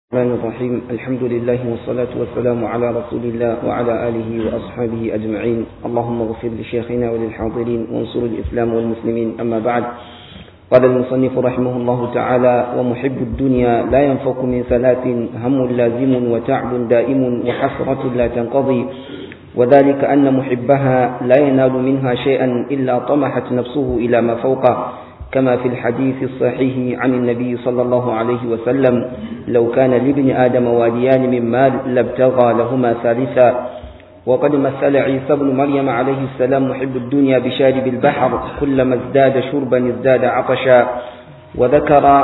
الرحمن الرحيم الحمد لله والصلاة والسلام على رسول الله وعلى آله وأصحابه أجمعين اللهم اغفر لشيخنا وللحاضرين وانصر الإسلام والمسلمين أما بعد قال المصنف رحمه الله تعالى ومحب الدنيا لا ينفك من ثلاث هم لازم وتعب دائم وحسرة لا تنقضي وذلك أن محبها لا ينال منها شيئا إلا طمحت نفسه إلى ما فوقه كما في الحديث الصحيح عن النبي صلى الله عليه وسلم لو كان لابن آدم واديان من مال لابتغى لهما ثالثا وقد مثل عيسى بن مريم عليه السلام محب الدنيا بشارب البحر كلما ازداد شربا ازداد عطشا وذكر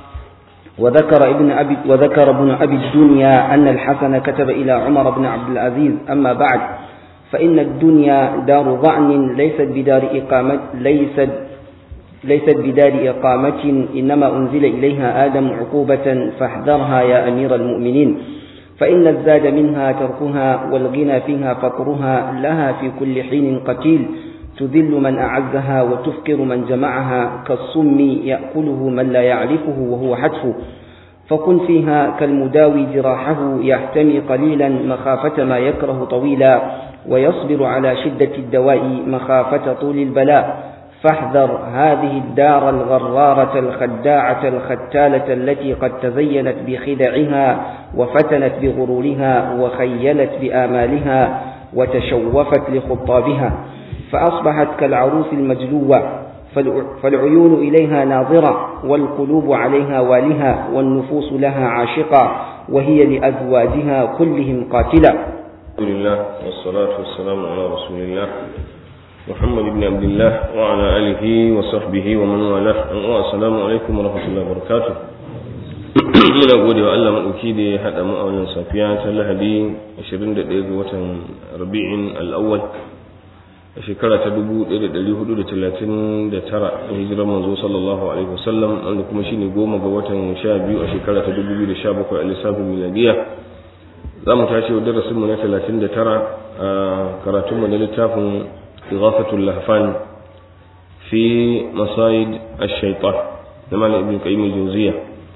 وذكر ابن أبي وذكر ابن أبي الدنيا أن الحسن كتب إلى عمر بن عبد العزيز أما بعد فإن الدنيا دار ظعن ليست بدار إقامة ليست ليست بدار إقامة إنما أنزل إليها آدم عقوبة فاحذرها يا أمير المؤمنين فإن الزاد منها تركها والغنى فيها فقرها لها في كل حين قتيل تذل من أعزها وتفكر من جمعها كالصم يأكله من لا يعرفه وهو حتف فكن فيها كالمداوي جراحه يحتمي قليلا مخافة ما يكره طويلا ويصبر على شدة الدواء مخافة طول البلاء فاحذر هذه الدار الغرارة الخداعة الختالة التي قد تزينت بخدعها وفتنت بغرورها وخيلت بآمالها وتشوفت لخطابها فأصبحت كالعروس المجلوة فالعيون إليها ناظرة والقلوب عليها والها والنفوس لها عاشقة وهي لأزواجها كلهم قاتلة الحمد لله والصلاة والسلام على رسول الله محمد بن عبد الله وعلى آله وصحبه ومن والاه السلام عليكم ورحمة الله وبركاته muna gode wa Allah maɗauki da ya haɗa mu a wannan safiya ta lahadi 21 ga watan rabi'in al'awwal a shekara ta 1439 a hijirar manzo sallallahu alaihi wasallam wanda kuma shine goma ga watan 12 a shekara ta 2017 a lissafin miladiya za mu tashi wa darasinmu na 39 a karatunmu na littafin إغاثة اللهفان في مصايد الشيطان لما ابن قيم الجوزية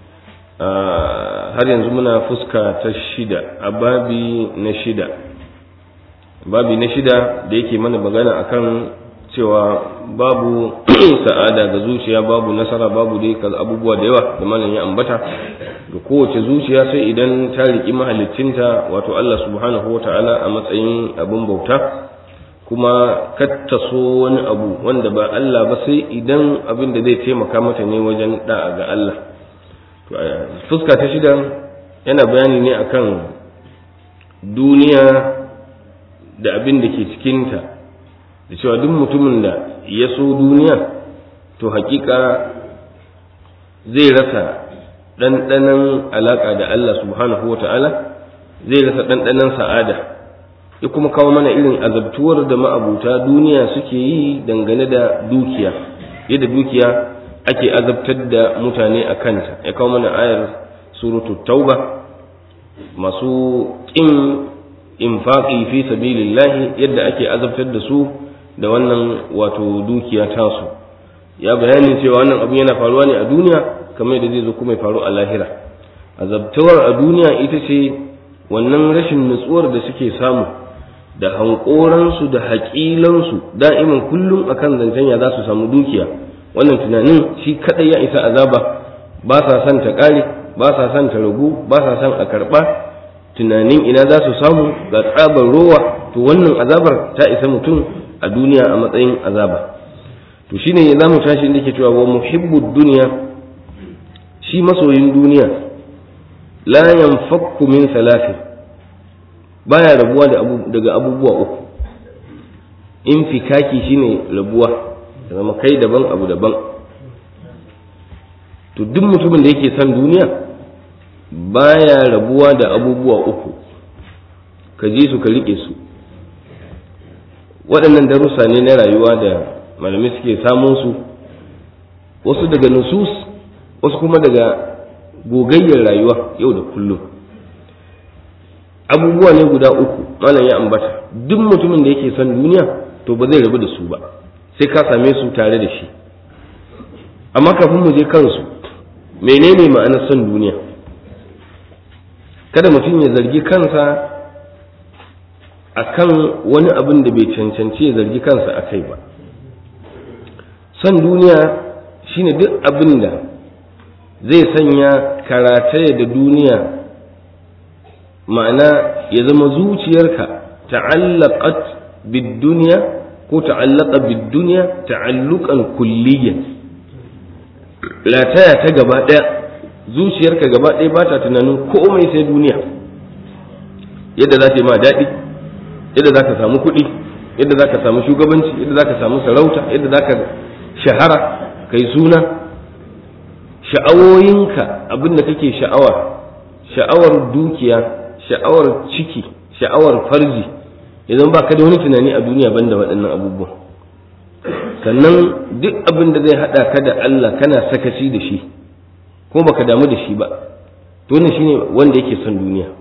har yanzu muna fuska ta shida a babi na shida babi na shida da yake mana magana akan cewa babu sa'ada ga zuciya babu nasara babu dai abubuwa da yawa da malam ya ambata ga kowace zuciya sai idan ta riƙi mahaliccinta wato Allah subhanahu wa ta'ala a matsayin abin bauta kuma kattaso wani abu wanda ba Allah ba sai idan abin da zai taimaka mata ne wajen da'a ga Allah fuska ta shida yana bayani ne akan duniya da abin da ke cikinta da cewa duk mutumin da ya so duniya to hakika zai rasa ɗanɗanon alaƙa da Allah subhanahu wa ta'ala zai rasa ɗanɗanon sa'ada ya kuma kawo mana irin azabtuwar da ma'abuta duniya suke yi dangane da dukiya yadda dukiya ake azabtar da mutane a kanta ya kawo mana ayar suratu tauba masu ƙin infaƙi fi sabilillahi yadda ake azabtar da su da wannan wato dukiya tasu ya bayanin cewa wannan abu yana faruwa ne a duniya kamar yadda zai zo kuma ya faru a lahira azabtuwar a duniya ita ce wannan rashin nutsuwar da suke samu da hankoransu da haƙilansu da'iman kullum akan zancen ya za su samu dukiya wannan tunanin shi kadai ya isa azaba ba sa son ta ƙare ba sa son ta ragu ba sa son a karɓa tunanin ina za su samu ga tsabar rowa to wannan azabar ta isa mutum a duniya a matsayin azaba to shine za mu tashi inda ke cewa wa muhibbud duniya shi masoyin duniya la yanfakku min salatin baya rabuwa daga abubuwa uku in fikaki shine rabuwa da zama kai daban abu daban to duk mutumin da yake son duniya baya rabuwa da abubuwa uku ka ji su ka riƙe su waɗannan darussa ne na rayuwa da malamai suke samun su wasu daga nusus wasu kuma daga gogayyar rayuwa yau da kullum abubuwa ne guda uku malam ya ambata duk mutumin da yake son duniya to ba zai rabu da su ba sai ka same su tare da shi amma kafin mu je kansu menene ma'anar son duniya kada mutum ya zargi kansa akan wani abin da bai cancanci ya zargi kansa a kai ba son duniya shine duk abin da zai sanya karataya da duniya ma'ana ya zama zuciyarka ta'allaqat bid-dunya ko ta'allaqa bid-dunya ta'alluqan kulliyan lataya ta gaba daya zuciyarka gaba daya ba ta tunanin komai sai duniya yadda za ta yi ma daɗi yadda za ka samu kuɗi yadda za ka samu shugabanci yadda za ka samu sarauta yadda za ka shahara kai suna sha'awoyinka abin da kake sha'awa sha'awar dukiya sha'awar ciki sha'awar farji idan ba ka da wani tunani a duniya banda waɗannan abubuwan sannan duk abin da zai haɗa ka da Allah kana sakaci da shi ko baka damu da shi ba to wannan shine wanda yake son duniya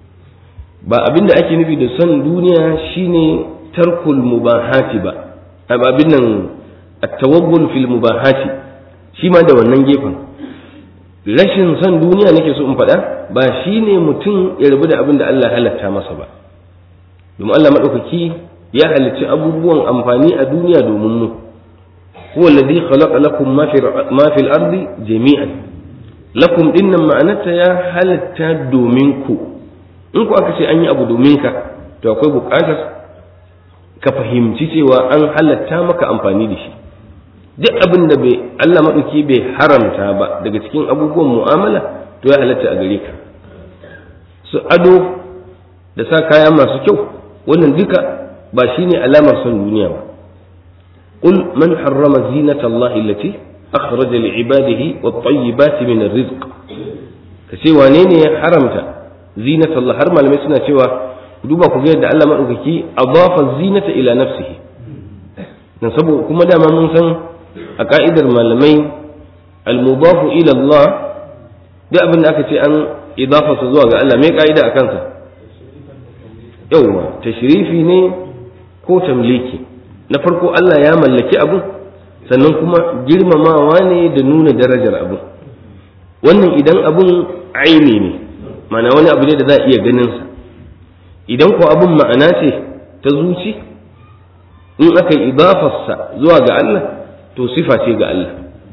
ba abin da ake nufi da son duniya shine tarkul mubahati ba abin nan at-tawaggul fil mubahati shi ma da wannan gefen rashin son duniya nake so in faɗa ba shine mutum ya rabu da abin da Allah halatta masa ba domin Allah madaukaki ya halicci abubuwan amfani a duniya domin mu huwa alladhi khalaqa lakum ma fil ardi jami'an lakum dinnan ma'anarta ya halatta domin ku in ku aka ce an yi abu domin ka to akwai buƙatar ka fahimci cewa an halatta maka amfani da shi duk abin da bai Allah maɗauki bai haramta ba daga cikin abubuwan mu'amala to ya halatta a gare ka su ado da sa kaya masu kyau wannan duka ba shine alamar son duniya ba قل من حرم زينة الله التي أخرج لعباده والطيبات من الرزق كسي وانين حرمت زينة الله حرم لما يسنى سوى duba ku ga yadda Allah maɗaukaki adafa zinata ila nafsihi dan saboda kuma dama mun san a ka'idar malamai al-mudafu ila Allah duk abin da aka ce an idafa su zuwa ga Allah mai ka'ida a kansa yawwa tashrifi ne ko tamliki na farko Allah ya mallaki abu sannan kuma girmamawa ne da nuna darajar abu wannan idan abun aini ne mana wani abu ne da za a iya ganin sa idan ko abun ma'ana ce ta zuci in aka yi idafarsa zuwa ga Allah to sifa ce ga Allah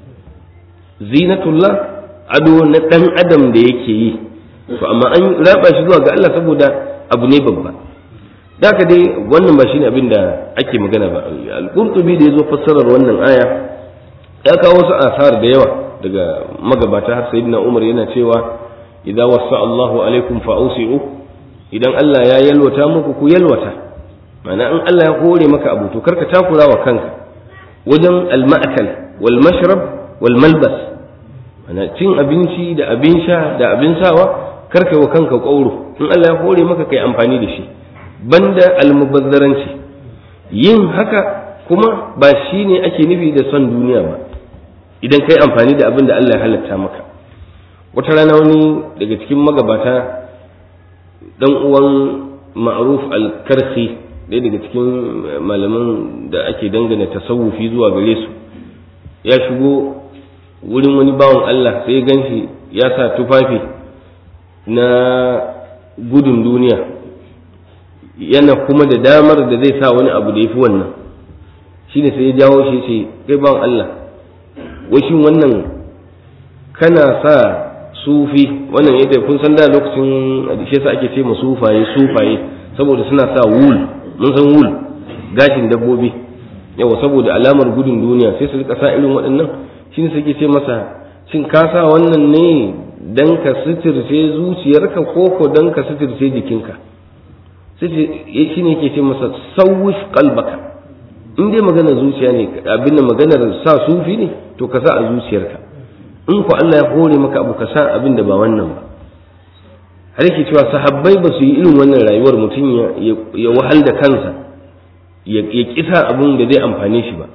zinatullah ado na ɗan adam da yake yi to amma an raba shi zuwa ga Allah saboda abu ne babba haka dai wannan ba shine abin da ake magana ba al-qurtubi da yazo fassarar wannan aya ya kawo wasu asar da yawa daga magabata har sayyidina Umar yana cewa idza wasa Allahu alaikum fa'usi'u idan Allah ya yalwata muku ku yalwata ma'ana in Allah ya hore maka abu to karka takura wa kanka wajen al-ma'kal wal mashrab wal malbas ma'ana cin abinci da abin sha da abin sawa karka wa kanka kauro in Allah ya hore maka kai amfani da shi banda almubazzaranci yin haka kuma ba shi ne ake nufi da son duniya ba idan kai amfani da abin da Allah ya halatta maka wata rana wani daga cikin magabata dan uwan ma'ruf al-karhi ɗaya daga cikin malaman da ake dangana tasawufi zuwa gare su ya shigo wurin wani bawan Allah sai ya ganshi ya sa tufafi na gudun duniya yana kuma da damar da zai sa wani abu da ya fi wannan shi ne sai ya jawo shi ce kai bawan Allah washin wannan kana sa sufi wannan yadda kun san da lokacin shi yasa ake ce ma sufaye sufaye saboda suna sa wul mun san wul gashin dabbobi yawa saboda alamar gudun duniya sai su rika sa irin waɗannan shi ne suke ce masa shin ka sa wannan ne dan ka suturce zuciyarka ko ko dan ka suturce jikinka sai shi ne ke ce masa sauwif kalbaka in dai maganar zuciya ne abin da maganar sa sufi ne to ka sa a zuciyarka in ku Allah ya hore maka abu ka sa abin da ba wannan ba har yake cewa sahabbai ba su yi irin wannan rayuwar mutum ya wahal da kansa ya kisa abin da zai amfane shi ba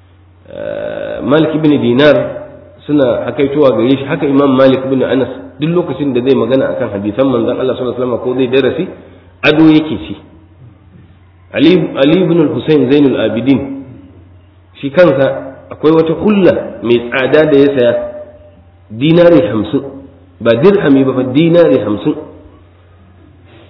malik ibn dinar suna hakaitowa gare shi haka imam malik ibn anas duk lokacin da zai magana akan hadisan manzon Allah sallallahu alaihi wasallam ko zai darasi ado yake ci Ali ibn al-Husayn Zainul Abidin shi kansa akwai wata kulla mai tsada da ya saya dinari hamsin ba dirhami ba fa dinari hamsin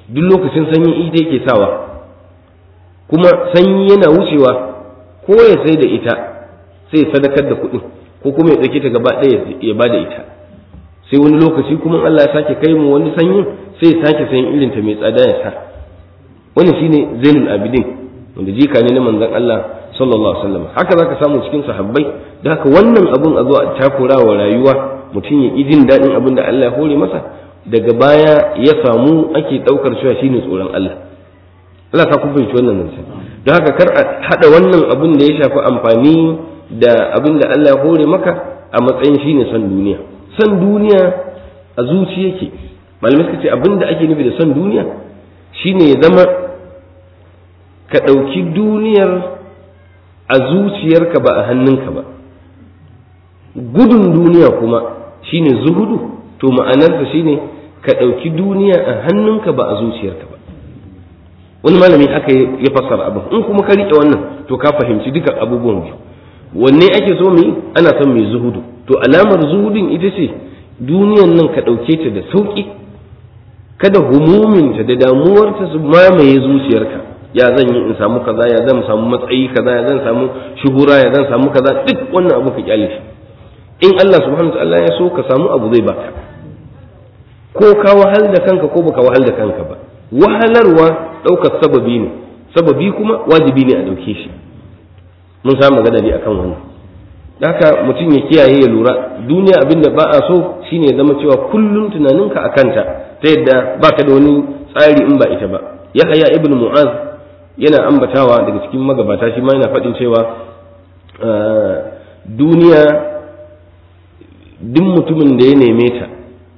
duk lokacin sanyi ita yake sawa kuma sanyi yana wucewa ko ya sai da ita sai ya sadakar da kuɗin ko kuma ya ɗauke ta gaba ɗaya ya ba da ita sai wani lokaci kuma Allah ya sake kai mu wani sanyin sai ya sake sayin irin ta mai tsada ya sa wani shine zainul abidin wanda jika ne na manzon Allah sallallahu alaihi wasallam haka zaka samu cikin sahabbai da haka wannan abun a zo a takura wa rayuwa mutum ya jin daɗin abin da Allah ya hore masa daga baya ya samu ake ɗaukar cewa shine tsoron Allah Allah ta kun fahimci wannan nan don haka kar a haɗa wannan abin da ya shafi amfani da abin da Allah ya hore maka a matsayin shine son duniya son duniya a zuci yake malamai suka ce abin da ake nufi da son duniya shine ya zama ka ɗauki duniyar a zuciyarka ba a hannunka ba gudun duniya kuma shine zuhudu to ma'anarsa shine ka ɗauki duniya a hannunka ba a zuciyarka ba wani malami haka ya fassara abin in kuma ka riƙe wannan to ka fahimci duka abubuwan biyu wanne ake so mu yi ana son mai zuhudu to alamar zuhudin ita ce duniyan nan ka ɗauke ta da sauƙi kada humuminta da damuwarta su mamaye zuciyarka ya zan yi in samu kaza ya zan samu matsayi kaza ya zan samu shuhura ya zan samu kaza duk wannan abu ka kyale shi in Allah subhanahu ta'ala ya so ka samu abu zai baka ko ka wahal da kanka ko baka wahal da kanka ba wahalarwa ɗaukar sababi ne sababi kuma wajibi ne a ɗauke shi mun samu magana ne akan wannan haka mutum ya kiyaye ya lura duniya abin da ba a so shine ya zama cewa kullum tunaninka a kanta ta yadda baka da wani tsari in ba ita ba yahaya ibn mu'az yana ambatawa daga cikin magabata shi ma yana faɗin cewa duniya duk mutumin da ya neme ta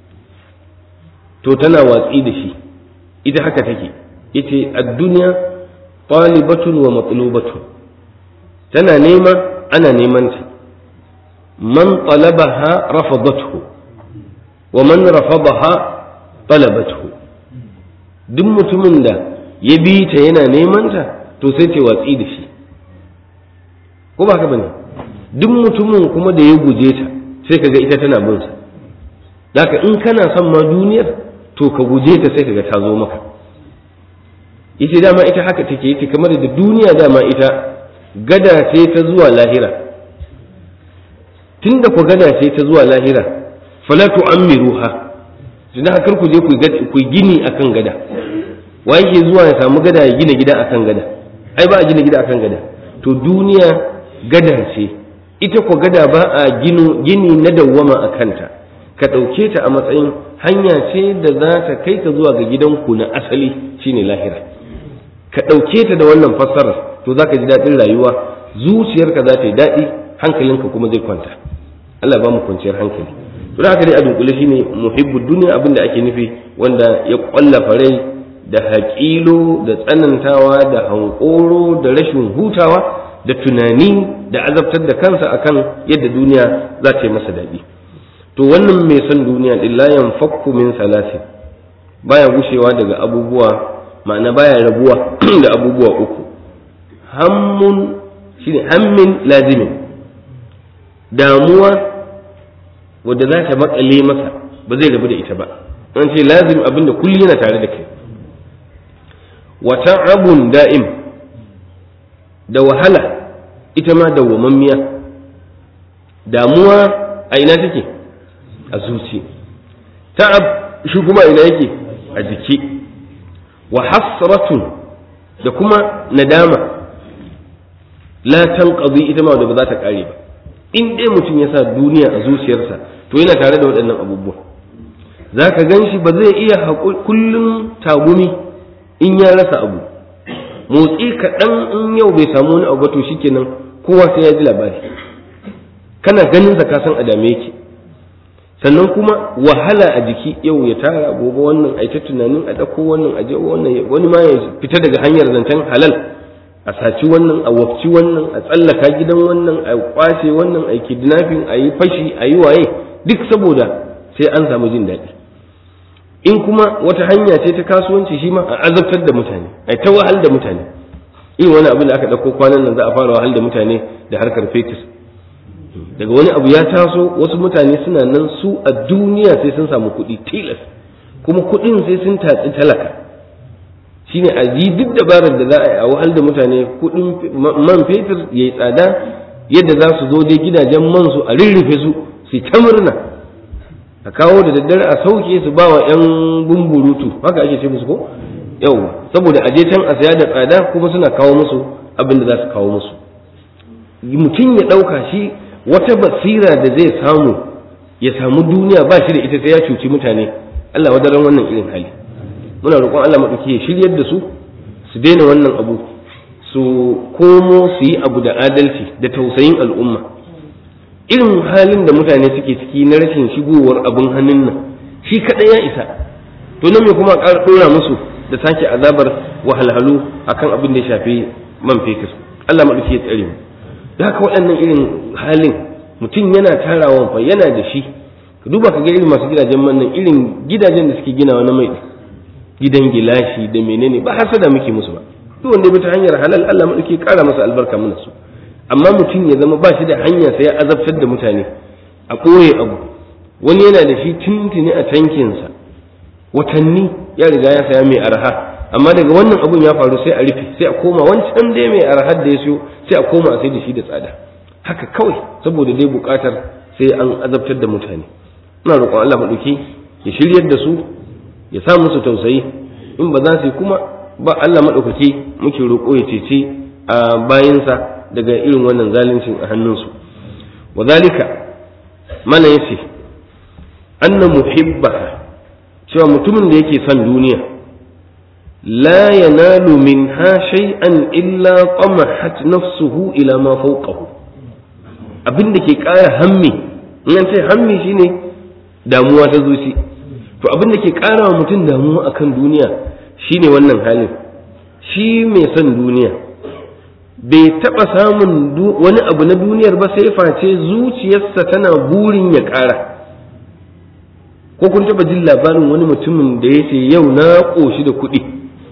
to tana watsi da shi ita haka take yace ad-dunya talibatun wa matlubatun tana nema ana neman ta man talabaha rafadathu wa man rafadaha talabathu duk mutumin da ya bi ta yana neman ta to sai ce watsi da shi ko ba haka bane duk mutumin kuma da ya guje ta sai kaga ita tana bin sa Daka in kana son ma duniyar to ka guje ta sai kaga ta zo maka ita dama ita haka take ita kamar da duniya dama ita gada ce ta zuwa lahira tunda ku gada ce ta zuwa lahira fala tu'ammiruha tunda kar ku je ku gini akan gada wa yake zuwa ya samu gada ya gina gida akan gada ai ba a gina gida akan gada to duniya gada ce ita ko gada ba a gini na dawwama a kanta ka ɗauke ta a matsayin hanya ce da za ta kai ka zuwa ga gidanku na asali shine lahira ka ɗauke ta da wannan fassarar to za ka ji daɗin rayuwa zuciyarka za ta yi daɗi hankalinka kuma zai kwanta Allah ba mu kwanciyar hankali to haka dai a dunkule shine muhibbu duniya abin da ake nufi wanda ya ƙwallafa rai da haƙilo da tsanantawa da hankoro da rashin hutawa da tunani da azabtar da kansa akan yadda duniya za ta yi masa daɗi to wannan mai son duniya din la yanfakku min salasin baya gushewa daga abubuwa ma'ana baya rabuwa da abubuwa uku hammun shine hammin lazimin damuwa wadda za ta makale masa ba zai rabu da ita ba an ce lazim abinda kulli yana tare da kai wa ta'abun da'im da wahala ita ma dawwamammiya damuwa a ina take a zuci ta'ab shi kuma ina yake a jiki wa hasratun da kuma nadama la tanqadi ita ma da ba za ta kare ba in dai mutum ya sa duniya a zuciyarsa to yana tare da waɗannan abubuwa za ka gan shi ba zai iya kullum tagumi in ya rasa abu motsi kaɗan in yau bai samu wani abu to shikenan kowa sai ya ji labari kana ganin sa ka san a dame yake sannan kuma wahala a jiki yau ya tara gobe wannan a ta tunanin a ɗauko wannan a wannan wani ma ya fita daga hanyar zancen halal a saci wannan a wafci wannan a tsallaka gidan wannan a kwace wannan a kidnapping a yi fashi a yi waye duk saboda sai an samu jin daɗi in kuma wata hanya ce ta kasuwanci shi ma a azabtar da mutane a ta wahal da mutane in wani abin da aka ɗauko kwanan nan za a fara wahal da mutane da harkar fetus daga wani abu ya taso wasu mutane suna nan su a duniya sai sun samu kuɗi tilas kuma kuɗin sai sun tatsi talaka shine a yi duk dabarar da za a yi a wahal da mutane kuɗin man fetur ya yi tsada yadda za su zo dai gidajen man su a rirrufe su su ta murna a kawo da daddare a sauke su ba wa 'yan bumburutu haka ake ce musu ko yau saboda aje can a saya da tsada kuma suna kawo musu abin da za su kawo musu mutum ya ɗauka shi wata basira da zai samu ya samu duniya ba shi da ita sai ya cuci mutane Allah wadaran wannan irin hali muna roƙon Allah maɗauki ya shiryar da su su daina wannan abu su komo su yi abu da adalci da tausayin al'umma irin halin da mutane suke ciki na rashin shigowar abin hannun nan shi kaɗai ya isa to nan me kuma ƙara ɗora musu da sake azabar wahalhalu akan abin da ya shafi man fetur Allah maɗauki ya tsare mu da haka waɗannan irin halin mutum yana tarawa fa yana da shi ka duba ka ga irin masu gidajen man nan irin gidajen da suke ginawa na mai gidan gilashi da menene ba hasada muke musu ba duk wanda ya bi ta hanyar halal Allah maɗauki ya ƙara masa albarka mana su amma mutum ya zama ba shi da hanya sai ya azabtar da mutane a ɓoye abu wani yana da shi tuntuni a tankinsa watanni ya riga ya saya mai arha amma daga wannan abun ya faru sai a rufe sai a koma wancan dai mai arhar da ya siyo sai a koma a sai da shi da tsada haka kawai saboda dai buƙatar sai an azabtar da mutane ina roƙon Allah maɗauki ya shiryar da su ya sa musu tausayi in ba za su yi kuma ba Allah maɗaukaki muke roƙo ya cece a bayansa daga irin wannan zaluncin a hannunsu wa zalika mana yace anna muhibbaha cewa mutumin da yake son duniya la yanalu minha shay'an illa tamahat nafsuhu ila ma fawqahu abin da ke ƙara hammi in an ce hammi shine damuwa ta zuci to abin da ke ƙara wa mutum damuwa akan duniya shine wannan halin shi mai son duniya bai taɓa samun wani abu na duniyar ba sai face zuciyarsa tana burin ya ƙara ko kun taɓa jin labarin wani mutumin da ya ce yau na ƙoshi da kuɗi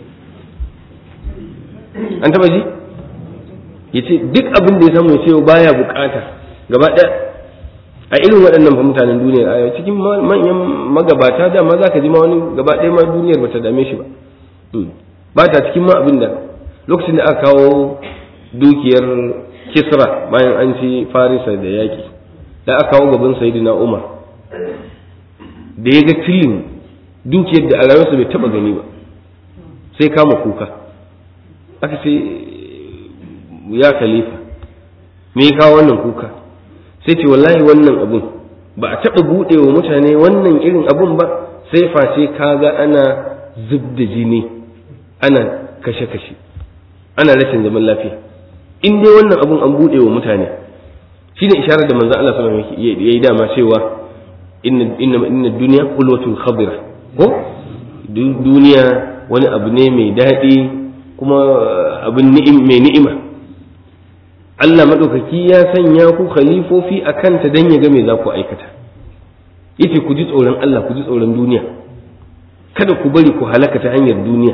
an taɓa ji ya ce duk abin da ya samu ya ce baya bukata gaba ɗaya a irin waɗannan fa mutanen duniyar a cikin manyan magabata dama za ka ji ma wani gaba ɗaya ma duniyar ba ta dame shi ba ba ta cikin ma abin da lokacin da aka kawo dukiyar kisra bayan an ci farisa da yaƙi da aka kawo gaban sayidina umar da ya ga tilin dukiyar da a rayuwarsa bai taɓa gani ba sai kama kuka aka ce ya khalifa me ya kawo wannan kuka sai ce wallahi wannan abun ba a taɓa buɗe wa mutane wannan irin abun ba sai face kaga ana zub da jini ana kashe-kashe ana rashin zaman lafiya in dai wannan abun an buɗe wa mutane shi ne isharar da manzo Allah sallallahu alaihi wasallam ya yi dama cewa inna inna inna dunya qulwatul khadira ko duniya wani abu ne mai daɗi kuma abin ni'im mai ni'ima Allah maɗaukaki ya sanya ku khalifofi a kanta don ya ga me za ku aikata yace ku ji tsoron Allah ku ji tsoron duniya kada ku bari ku halaka ta hanyar duniya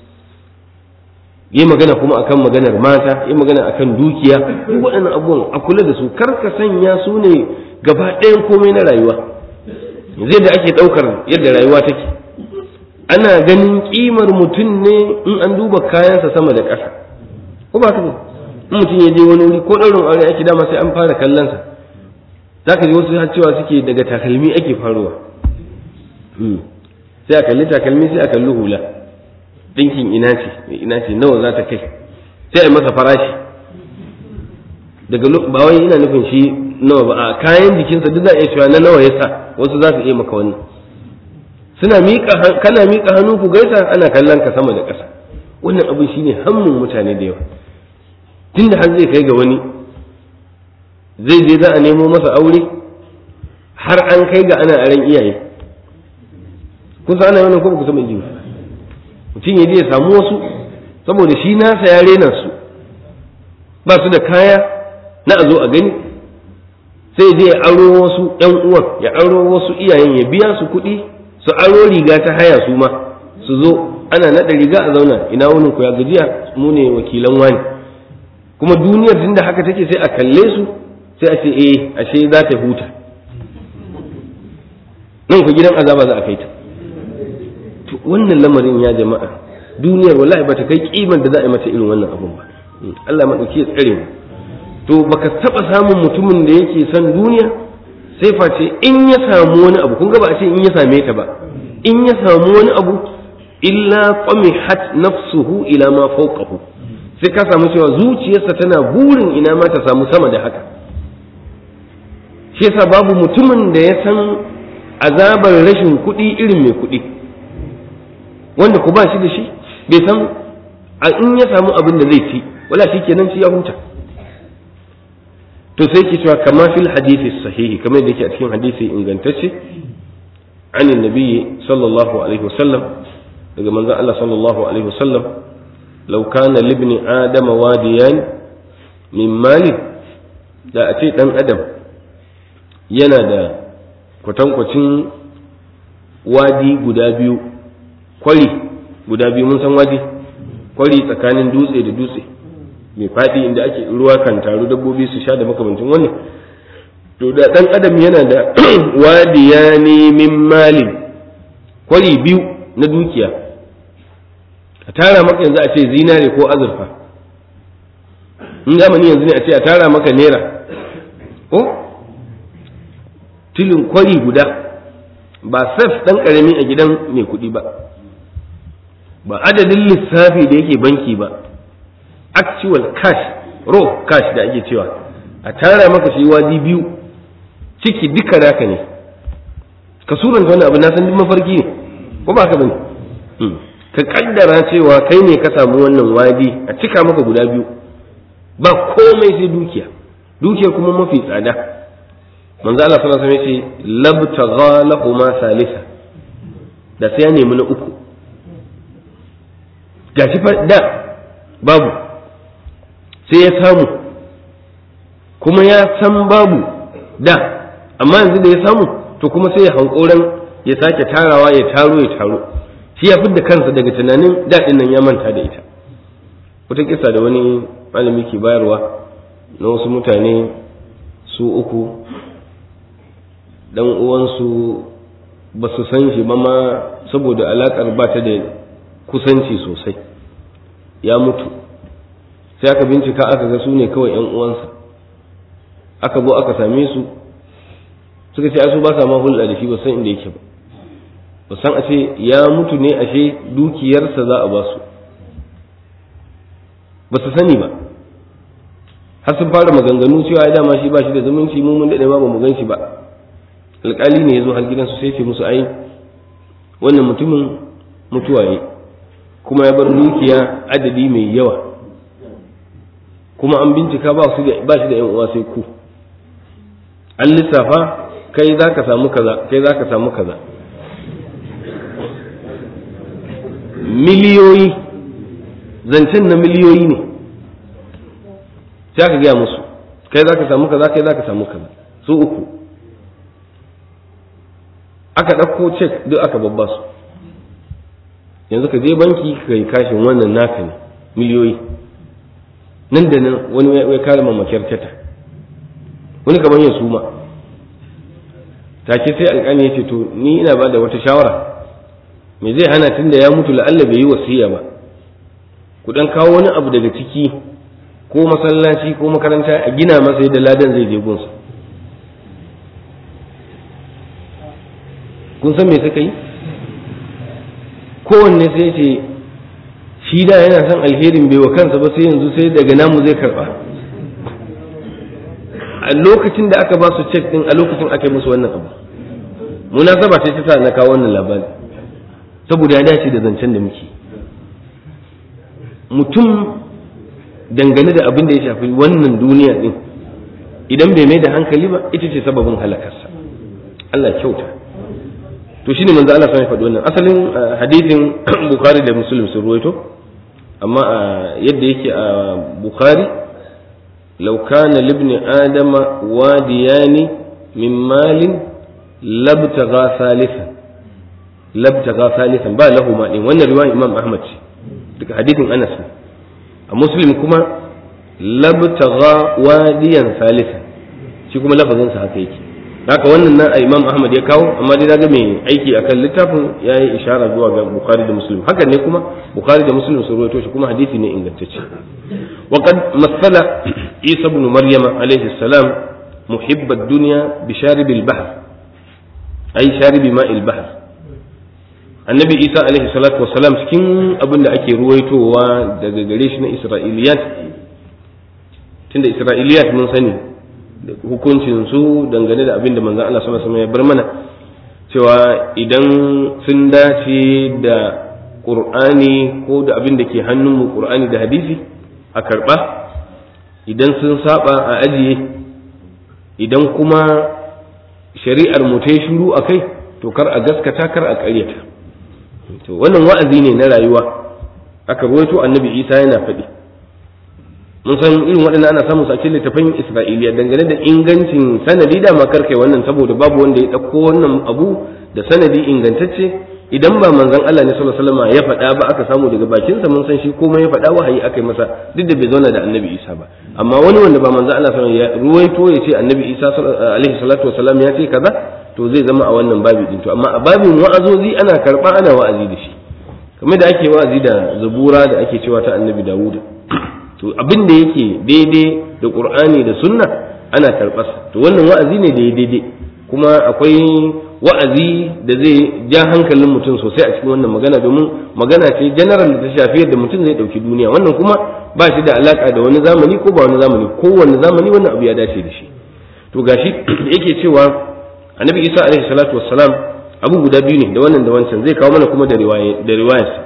yi magana kuma akan maganar mata yi magana akan dukiya duk waɗannan abubuwan a kula da su kar ka sanya su ne gaba ɗayan komai na rayuwa zai da ake ɗaukar yadda rayuwa take ana ganin ƙimar mutum ne in an duba kayansa sama da ƙasa ko ba ka in mutum ya je wani wuri ko ɗaurin aure ake dama sai an fara kallonsa za ka ji wasu har cewa suke daga takalmi ake faruwa sai a kalli takalmi sai a kalli hula ɗinkin ina ce ina ce nawa za ta kai sai a yi masa farashi daga ba wai ina nufin shi nawa ba a kayan jikinsa duk za a iya cewa na nawa ya sa wasu za su iya maka wannan suna miƙa kana miƙa hannu ku gaisa ana kallon ka sama da ƙasa wannan abin shine hammun mutane da yawa tunda har zai kai ga wani zai je za a nemo masa aure har an kai ga ana aran iyaye kun san ana wannan ko ba ku san ji mutum ya je ya samu wasu saboda shi nasa ya rena su ba su da kaya na a zo a gani sai je ya aro wasu ƴan uwan ya aro wasu iyayen ya biya su kuɗi su aro riga ta haya su ma su zo ana naɗa riga a zauna ina wunin ku ya gajiya mu ne wakilan wani kuma duniyar tunda haka take sai a kalle su sai a ce eh ashe za ta huta nan ku gidan azaba za a kai ta wannan lamarin ya jama'a duniyar wallahi ba ta kai kiman da za a yi mata irin wannan abun ba Allah maɗauki ya tsare mu to baka taɓa samun mutumin da yake son duniya sai face in ya samu wani abu kun ga ba a ce in ya same ta ba in ya samu wani abu illa qamihat nafsuhu ila ma fawqahu sai ka samu cewa zuciyarsa tana burin ina ma ta samu sama da haka shi yasa babu mutumin da ya san azabar rashin kuɗi irin mai kuɗi wanda ku ba shi da shi bai san a in ya samu abin da zai ci wala shi kenan shi ya huta to sai ke cewa kama fil hadisi sahihi kamar da yake a cikin hadisi ingantacce an nabiyyi sallallahu alaihi wasallam daga manzon Allah sallallahu alaihi wasallam law kana libni adama wadiyan min mali da a ce dan adam yana da kwatankwacin wadi guda biyu kwari guda biyu mun san wadi kwari tsakanin dutse da dutse mai faɗi inda ake ruwa kan taru dabbobi su sha da makamancin wannan to da ɗan adam yana da wadiya ne min malin kwari biyu na dukiya a tara maka yanzu a ce zinare ko azurfa in zamani yanzu ne a ce a tara maka naira ko tilin kwari guda ba saf ɗan ƙarami a gidan mai kuɗi ba ba adadin lissafi da yake banki ba actual cash raw cash da ake cewa a tara maka shi wadi biyu ciki duka naka ne ka suranta wani abu na san duk mafarki ne ko ba ka bane ka kaddara cewa kai ne ka samu wannan wadi a cika maka guda biyu ba komai sai dukiya dukiyar kuma mafi tsada manzo Allah sallallahu alaihi wasallam ya ce labtagha lahuma salisa da sai ya nemi na uku gashi fa da babu sai ya samu kuma ya san babu da amma yanzu da ya samu to kuma sai ya hankoran ya sake tarawa ya taro ya taro shi ya da kansa daga tunanin daɗin nan ya manta da ita wata kisa da wani malami ke bayarwa na wasu mutane su uku dan uwansu ba su san shi ba ma saboda alakar ba ta da kusanci sosai ya mutu sai aka bincika aka ga su ne kawai yan uwansa aka zo aka same su suka ce su ba sa ma hulɗa da shi ba san inda yake ba ba san a ce ya mutu ne ashe dukiyarsa za a ba su ba su sani ba har sun fara maganganu cewa ya dama shi ba shi da zumunci mu mun daɗe ma ba mu gan shi ba alƙali ne ya zo har gidansu sai ce musu ai wannan mutumin mutuwa ne kuma ya bar dukiya adadi mai yawa kuma an bincika ba shi da yan uwa sai ku an lissafa kai za ka samu kaza kai za ka samu kaza miliyoyi zancen na miliyoyi ne sai aka gaya musu kai za ka samu kaza kai za ka samu kaza su uku aka ɗauko cek duk aka babba su yanzu ka je banki ka yi kashin wannan naka ne miliyoyi nan da nan wani ya kare mamakiyar tata wani kamar yin suma take sai alƙali ya ce to ni ina ba da wata shawara me zai hana tun da ya mutu la'alla bai yi wasiya ba ku dan kawo wani abu daga ciki ko masallaci ko makaranta a gina masa yadda ladan zai je gunsa kun san me suka yi kowanne sai ce shi da yana son alherin bai wa kansa ba sai yanzu sai daga namu zai karba a lokacin da aka ba su cek din a lokacin aka yi musu wannan abu munasaba ce ta sa na kawo wannan labari saboda ya dace da zancen da muke mutum dangane da abin da ya shafi wannan duniya din idan bai mai da hankali ba ita ce sababin halakarsa Allah kyauta to shine manzo Allah sai faɗi wannan asalin hadisin Bukhari da Muslim sun ruwaito amma yadda yake a Bukhari law kana libni adama wadiyani min malin labtagha thalithan labtagha thalithan ba lahu ma din wannan riwayar Imam Ahmad ce daga hadisin Anas a Muslim kuma labtagha wadiyan thalithan shi kuma lafazin sa haka yake haka wannan nan a imam ahmad ya kawo amma dai daga mai aiki akan littafin ya yi ishara zuwa ga bukhari da muslim haka ne kuma bukhari da muslim sun rawaito shi kuma hadisi ne ingantacce wa qad masala isa ibn maryam alayhi salam muhibb ad-dunya bi sharib al-bahr ay sharib ma' al-bahr annabi isa alaihi salatu wassalam cikin abin da ake ruwaitowa daga gare shi na isra'iliyat tunda isra'iliyat mun sani hukuncin su dangane da abin da manzon Allah sallallahu alaihi wasallam ya bar mana cewa idan sun dace da qur'ani ko da abin da ke hannun mu qur'ani da hadisi a karba idan sun saba a ajiye idan kuma shari'ar mu ta shiru akai to kar a gaskata kar a ƙaryata to wannan wa'azi ne na rayuwa aka ruwaito annabi isa yana faɗi mun san irin waɗannan ana samun sace littafin isra'iliya dangane da ingancin sanadi da makar kai wannan saboda babu wanda ya ɗauko wannan abu da sanadi ingantacce idan ba manzon Allah ne sallallahu alaihi wasallam ya faɗa ba aka samu daga bakinsa mun san shi komai ya faɗa wahayi aka yi masa duk da bai zauna da annabi isa ba amma wani wanda ba manzon Allah sallallahu alaihi wasallam ya ruwaito ya ce annabi isa alaihi salatu wasallam ya ce kaza to zai zama a wannan babi din to amma a babin wa'azozi ana karba ana wa'azi da shi kamar da ake wa'azi da zabura da ake cewa ta annabi dawud to abin da yake daidai da qur'ani da sunna ana karɓarsa to wannan wa'azi ne da ya daidai kuma akwai wa'azi da zai ja hankalin mutum sosai a cikin wannan magana domin magana ce general da ta shafi yadda mutum zai ɗauki duniya wannan kuma ba shi da alaka da wani zamani ko ba wani zamani kowanne zamani wannan abu ya dace da shi to gashi yake cewa annabi isa alaihi salatu wassalam abu guda biyu ne da wannan da wancan zai kawo mana kuma da riwaya da riwayarsa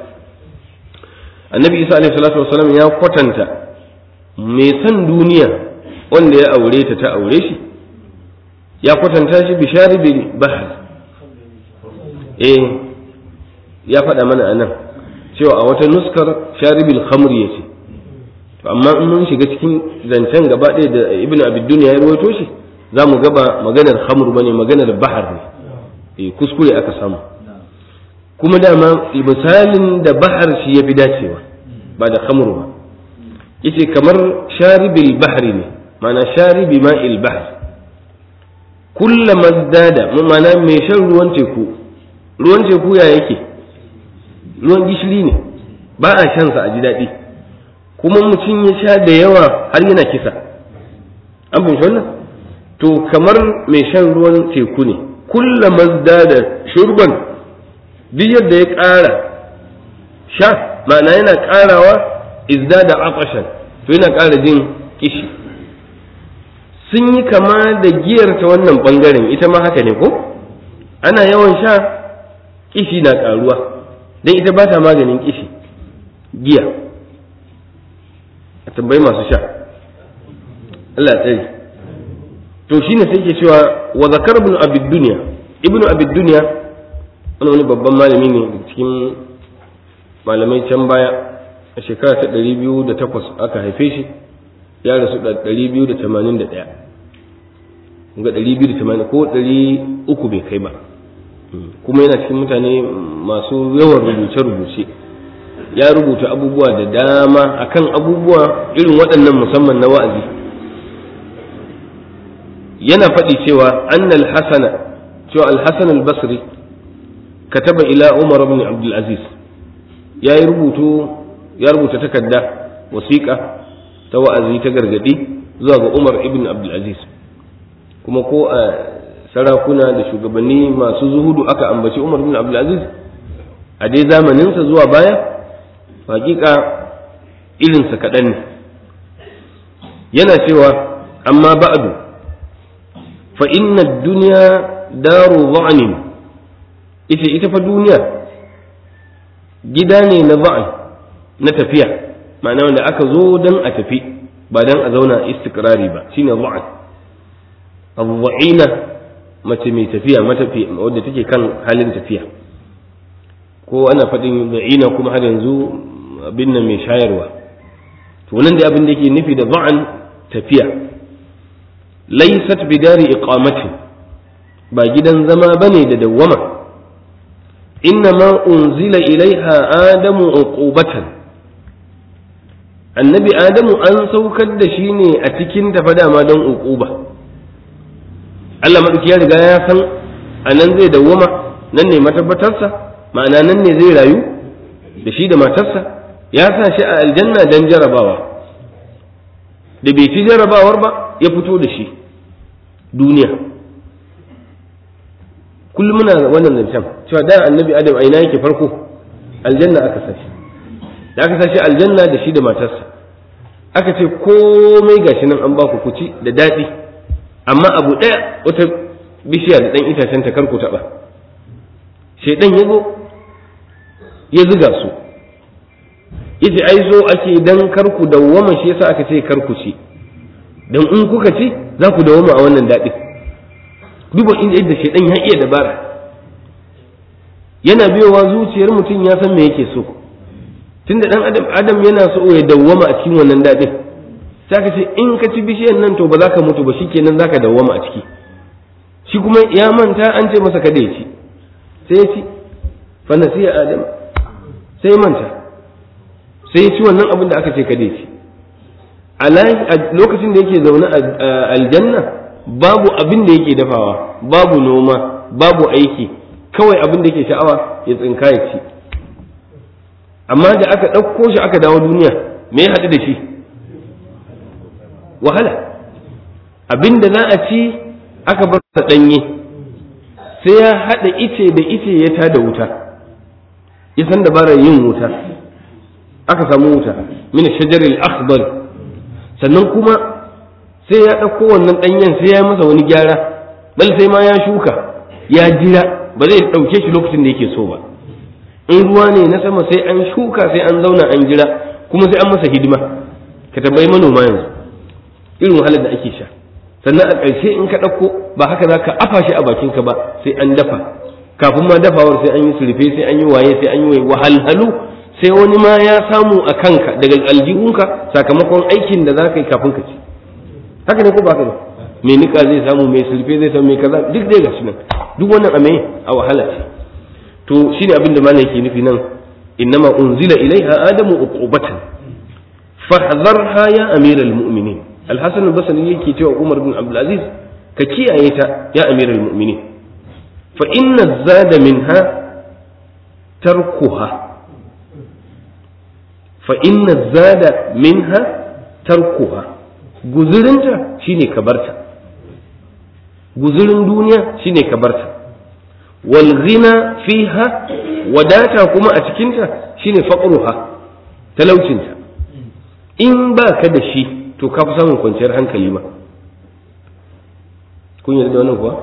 annabi isa alaihi salatu wassalam ya kwatanta mai san duniya wanda ya aure ta ta aure shi ya kwatanta shi bi sharibil bahar eh ya faɗa mana anan cewa a wata nuskar sharibil khamr yace to amma in mun shiga cikin zancen gaba ɗaya da ibnu abid dunya ya rawaito shi za mu gaba maganar hamur ba ne maganar bahar ne kuskure aka samu kuma dama misalin da bahar shi ya fi dacewa ba da hamur ba yace kamar sharibil bahri ne mana sharibi ma'il bahr kulla mazdada mana mai shan ruwan teku ruwan teku ya yake ruwan gishiri ne ba a shansa a ji daɗi kuma mutum ya sha da yawa har yana kisa an fahimci wannan to kamar mai shan ruwan teku ne kulla mazda da shurban duk yadda ya ƙara sha ma'ana yana ƙarawa izda da afashan to yana ƙara jin kishi sun yi kama da giyar ta wannan ɓangaren ita ma haka ne ko ana yawan sha kishi na ƙaruwa don ita ba ta maganin kishi giya a tambayi masu sha Allah tsari to shine sai ke cewa wa zakar ibn abid dunya ibn abid dunya wani wani babban malami ne cikin malamai can baya a shekara ta 208 aka haife shi ya rasu da 281 ga 280 ko 300 bai kai ba kuma yana cikin mutane masu yawan rubuce-rubuce ya rubuta abubuwa da dama akan abubuwa irin waɗannan musamman na wa'azi yana faɗi cewa annal hasana cewa al-hasan al-basri kataba ila umar ibn abdul aziz ya yi rubutu ya rubuta takarda wasiƙa ta wa'azi ta gargadi zuwa ga umar ibn abdul aziz kuma ko a sarakuna da shugabanni masu zuhudu aka ambaci umar ibn abdul aziz a dai zamaninsa zuwa baya hakika irinsa kaɗan ne yana cewa amma ba'du fa inna duniya daru za'anin ita ita fa duniya gida ne na za'an na tafiya ma'ana wanda aka zo don a tafi ba don a zauna istikrari ba shine za'an abu'ina mace mai tafiya matafi wadda take kan halin tafiya ko ana faɗin za'ina kuma har yanzu abin nan mai shayarwa to nan da abin da yake nufi da za'an tafiya laysat bidari iqamati ba gidan zama bane da dawwama innama unzila ilaiha adamu uqubatan annabi adamu an saukar da shi ne a cikin tafa dama don uquba Allah maɗauki ya riga ya san a nan zai dawwama nan ne matabbatarsa ma'ana nan ne zai rayu da shi da matarsa ya sa shi a aljanna don jarabawa da bai ci jarabawar ba ya fito da shi duniya kullum muna wannan zancen cewa da annabi adam a ina yake farko aljanna aka sashi da aka sashi aljanna da shi da matarsa aka ce komai gashi nan an baku kuci da daɗi amma abu ɗaya wata bishiya da ɗan itacen ta karku taɓa shaidan ya zo ya zuga su yace ai zo ake dan karku dawwama shi yasa aka ce karku ci dan in kuka ci za ku dawwama a wannan daɗi duba inda yadda shaidan ya iya dabara yana biyowa zuciyar mutum ya san me yake so tunda dan adam adam yana so ya dawwama a cikin wannan daɗin sai ka ce in ka ci bishiyar nan to ba za ka mutu ba shikenan za ka dawwama a ciki shi kuma ya manta an ce masa kada ya ci sai ya ci fa nasiya adam sai ya manta sai ya ci wannan abin da aka ce kada ya ci a lokacin da yake zaune a aljanna babu abin da yake dafawa babu noma babu aiki kawai abin da yake sha'awa ya tsinka ya ci amma da aka ɗauko shi aka dawo duniya me ya haɗu da shi wahala abin da za a ci aka bar sa ɗanye sai ya haɗa ice da ice ya tada wuta ya san dabarar yin wuta aka samu wuta min shajaril akhdar sannan kuma sai ya ɗauko wannan ɗanyen sai ya masa wani gyara bal sai ma ya shuka ya jira ba zai ɗauke shi lokacin da yake so ba in ruwa ne na sama sai an shuka sai an zauna an jira kuma sai an masa hidima ka tambayi manoma yanzu irin wahalar da ake sha sannan a ƙarshe in ka ɗauko ba haka za ka afa shi a bakinka ba sai an dafa kafin ma dafawar sai an yi surfe sai an yi waye sai an yi wahalhalu sai wani ma ya samu a kanka daga aljihunka sakamakon aikin da za ka yi kafin ka ci haka ne ko ba haka ne mai nika zai samu mai surfe zai samu mai kaza duk dai gashi nan duk wannan a mai a wahala ce to shi ne abin da malam yake nufi nan innama unzila ilaiha adamu uqubatan fahdharha ya amiral mu'minin alhasan al-basri yake cewa umar bin abdul aziz ka kiyaye ta ya amiral mu'minin fa inna zada minha tarkuha fa inna zada minha tarkuha guzurinta shine ka barta guzurin duniya shine ka barta wal ghina fiha wadata kuma a cikinta shine faqruha talaucinta in ba ka da shi to ka fi samun kwanciyar hankali ma kun yarda da wannan kuwa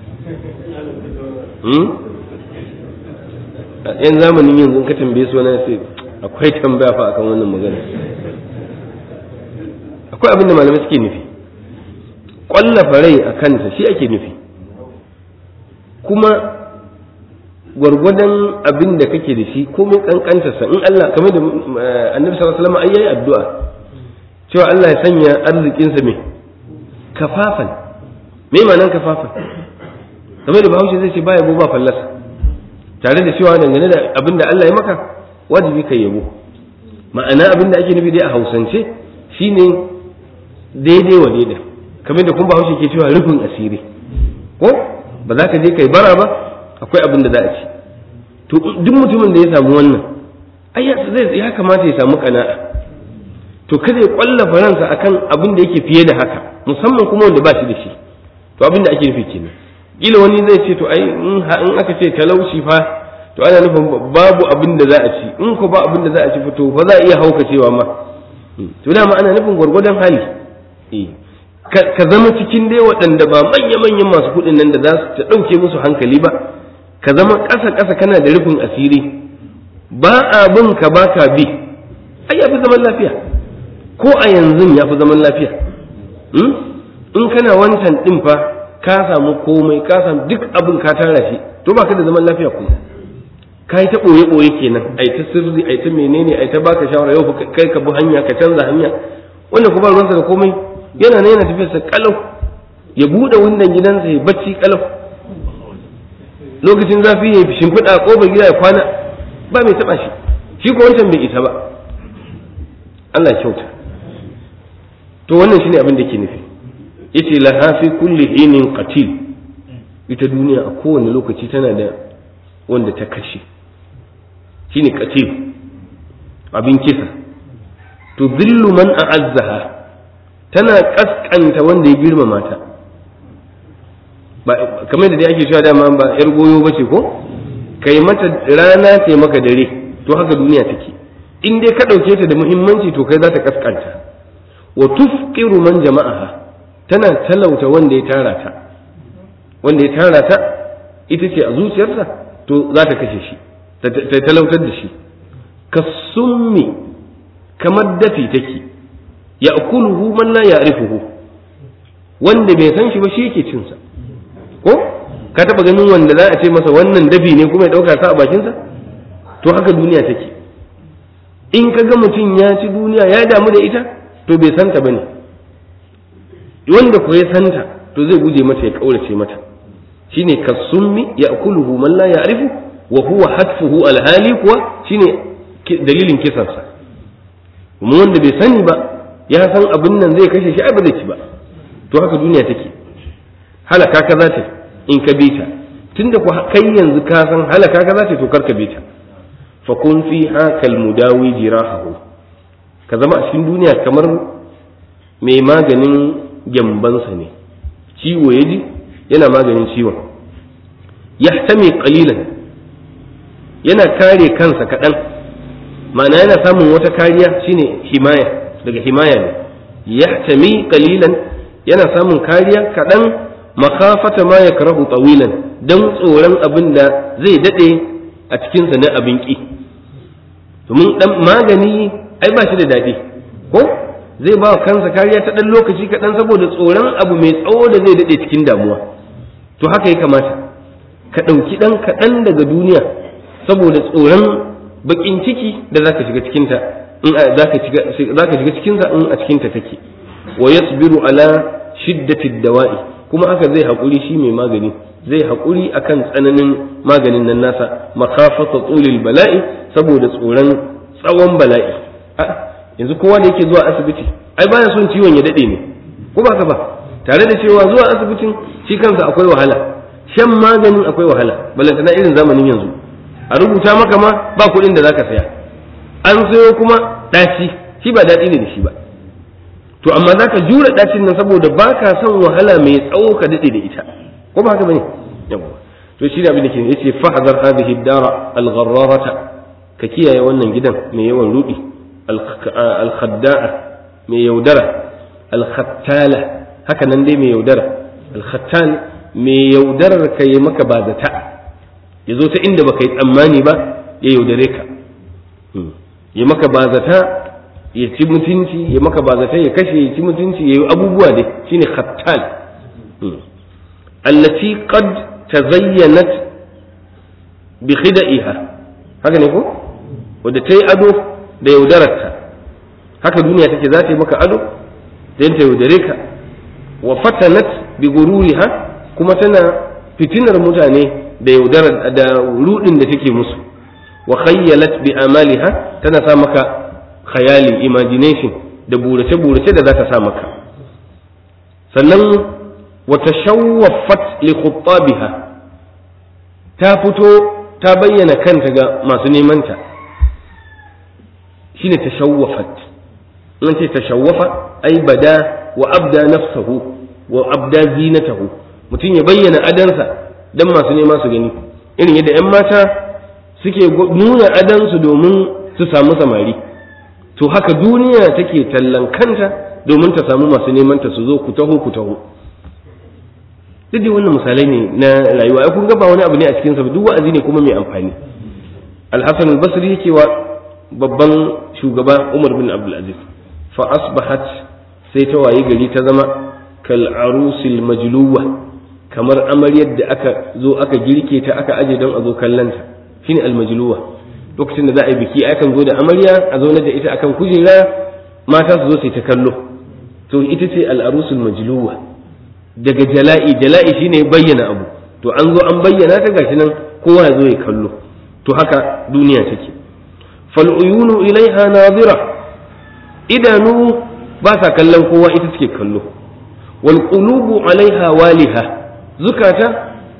yan zamanin yanzu ka tambaye su wani sai akwai tambaya fa akan wannan magana akwai abin da malamai suke nufi ƙwallafa rai a kanta shi ake nufi kuma gwargwadon abin da kake da shi komai kankantarsa in Allah kamar da annabi sallallahu alaihi wasallam yayi addu'a cewa Allah ya sanya arzikinsa mai kafafan me ma'anar kafafan kamar da bahaushe zai ce ba yabo ba fallasa tare da cewa dangane da abin da Allah ya maka wajibi kai yabo ma'ana abin da ake nufi dai a hausance shine daidai wa daidai kamar da kun bahaushe ke cewa rufin asiri ko ba za ka je kai bara ba akwai abin da za a ci to duk mutumin da ya samu wannan ai ya kamata ya samu kana'a to kada ya kwallafa ransa akan abin da yake fiye da haka musamman kuma wanda ba shi da shi to abin da ake nufi kenan kila wani zai ce to ai in aka ce talauci fa to ana nufin babu abin da za a ci in ko ba abin da za a ci to fa za a iya haukacewa ma to dama ana nufin gwargwadon hali ka zama cikin dai waɗanda ba manya-manyan masu kuɗin nan da za su ta ɗauke musu hankali ba ka zama ƙasa-ƙasa kana da rufin asiri ba a bin ka ba ka bi ai ya fi zaman lafiya ko a yanzu ya fi zaman lafiya in kana wancan ɗin fa ka samu komai ka samu duk abin ka tara shi to ba ka da zaman lafiya kuma ka yi ta ɓoye-ɓoye kenan ai ta sirri ai ta menene ai ta baka shawara yau kai ka bi hanya ka canza hanya wanda kuma ruwansa da komai yana ne yana tafiyarsa kalau ya buɗe wundan gidansa ya bacci kalau lokacin zafi ya fi shimfiɗa ƙofar gida ya kwana ba mai taɓa shi shi ko wancan bai isa ba Allah kyauta to wannan shine abin da ke nufi yace laha fi kulli hinin qatil ita duniya a kowane lokaci tana da wanda ta kashe shine qatil abin kisa to zillu man a'azzaha tana kaskanta wanda ya girmama ta ba kamar da dai ake cewa dama ba yar goyo bace ko kai mata rana sai maka dare to haka duniya take in dai ka dauke ta da muhimmanci to kai za ta kaskanta wa tufqiru man jama'aha tana talauta wanda ya tara ta wanda ya tara ta ita ce a zuciyarsa to za ta kashe shi ta talautar da shi kasummi kamar dafi take ya akuluhu man la ya'rifuhu wanda bai san shi ba shi yake cin sa ko ka taba ganin wanda za a ce masa wannan dafi ne kuma ya dauka sa a bakin sa to haka duniya take in ka ga mutum ya ci duniya ya damu da ita to bai santa bane wanda ko ya santa to zai guje mata ya kaurace mata shine kasummi ya akuluhu man la ya'rifu wa huwa hatfuhu alhali kuwa shine dalilin kisansa kuma wanda bai sani ba ya san abin nan zai kashe shi ai ba zai ci ba to haka duniya take halaka ka za ta in ka bi ta tunda ku kai yanzu ka san halaka ka za ta to kar ka bi ta fa kun fi hakal mudawi jirahahu ka zama a cikin duniya kamar mai maganin gyambansa ne ciwo ya ji yana maganin ciwon yahtami qalilan yana kare kansa kaɗan ma'ana yana samun wata kariya shine himaya daga himaya ne yahtami qalilan yana samun kariya kaɗan makafata ma yakrahu tawilan dan tsoron abin da zai dade a cikin sa na abin ki domin dan magani ai ba shi da dadi ko zai ba kansa kariya ta dan lokaci kaɗan saboda tsoron abu mai tsawo da zai dade cikin damuwa to haka ya kamata ka ɗauki ɗan kaɗan daga duniya saboda tsoron bakin ciki da zaka shiga cikinta in zaka shiga cikinsa in a cikinta take wa yasbiru ala shiddati dawa'i kuma haka zai haƙuri shi mai magani zai haƙuri akan tsananin maganin nan nasa makafata tsulil bala'i saboda tsoron tsawon bala'i yanzu kowa da yake zuwa asibiti ai baya son ciwon ya dade ne ko ba ka ba tare da cewa zuwa asibitin shi kansa akwai wahala shan maganin akwai wahala balantana irin zamanin yanzu a rubuta maka ma ba kuɗin da zaka saya an sayo kuma ɗaci shi ba daɗi ne da shi ba to amma zaka jure ɗacin nan saboda baka son wahala mai tsawo ka daɗe da ita ko ba haka bane yawa to shi da abin da ke yace fahzar hadhihi dara al-gharrarata ka kiyaye wannan gidan mai yawan rudi al-khadda'a mai yaudara al-khattala haka nan dai mai yaudara al-khattal mai yaudarar ka yi maka ba zata ya zo ta inda baka yi tsammani ba ya yaudare ka ya maka ba zata ya ci mutunci ya maka ba zata ya kashe ya ci mutunci ya yi abubuwa dai shine khattal allati qad tazayyanat bi khida'iha haka ne ko wadda ta yi ado da yaudararta haka duniya take za ta yi maka ado da ta yaudare ka wa fatanat bi gururiha kuma tana fitinar mutane da yaudarar da rudin da take musu wa khayyalat bi amaliha tana sa maka khayali imagination da burace burace da za ta sa maka sannan wa tashawwafat li khuttabiha ta fito ta bayyana kanta ga masu neman ta shine tashawwafat in ce tashawwafa ai bada wa abda nafsahu wa abda zinatahu mutum ya bayyana adansa dan masu nema su gani irin yadda 'yan mata suke nuna adansu domin su samu samari to haka duniya take tallan kanta domin ta samu masu neman ta su zo ku taho ku taho duk da wannan misalai ne na rayuwa ai kun ga ba wani abu ne a cikin sa duk wa'azi ne kuma mai amfani al-hasan al-basri yake wa babban shugaba umar bin abdul aziz fa asbahat sai ta wayi gari ta zama kal arusil majluwa kamar amaryar da aka zo aka girke ta aka aje don a zo kallanta shine almajluwa lokacin da za a yi biki akan zo da amarya a zo da ita akan kujera mata su zo su ta kallo to ita ce al'arusul majluwa daga jala'i jala'i shine bayyana abu to an zo an bayyana ta gashi nan kowa ya zo ya kallo to haka duniya take fal uyunu ilaiha nadira idanu ba sa kallon kowa ita take kallo wal qulubu alaiha waliha zukata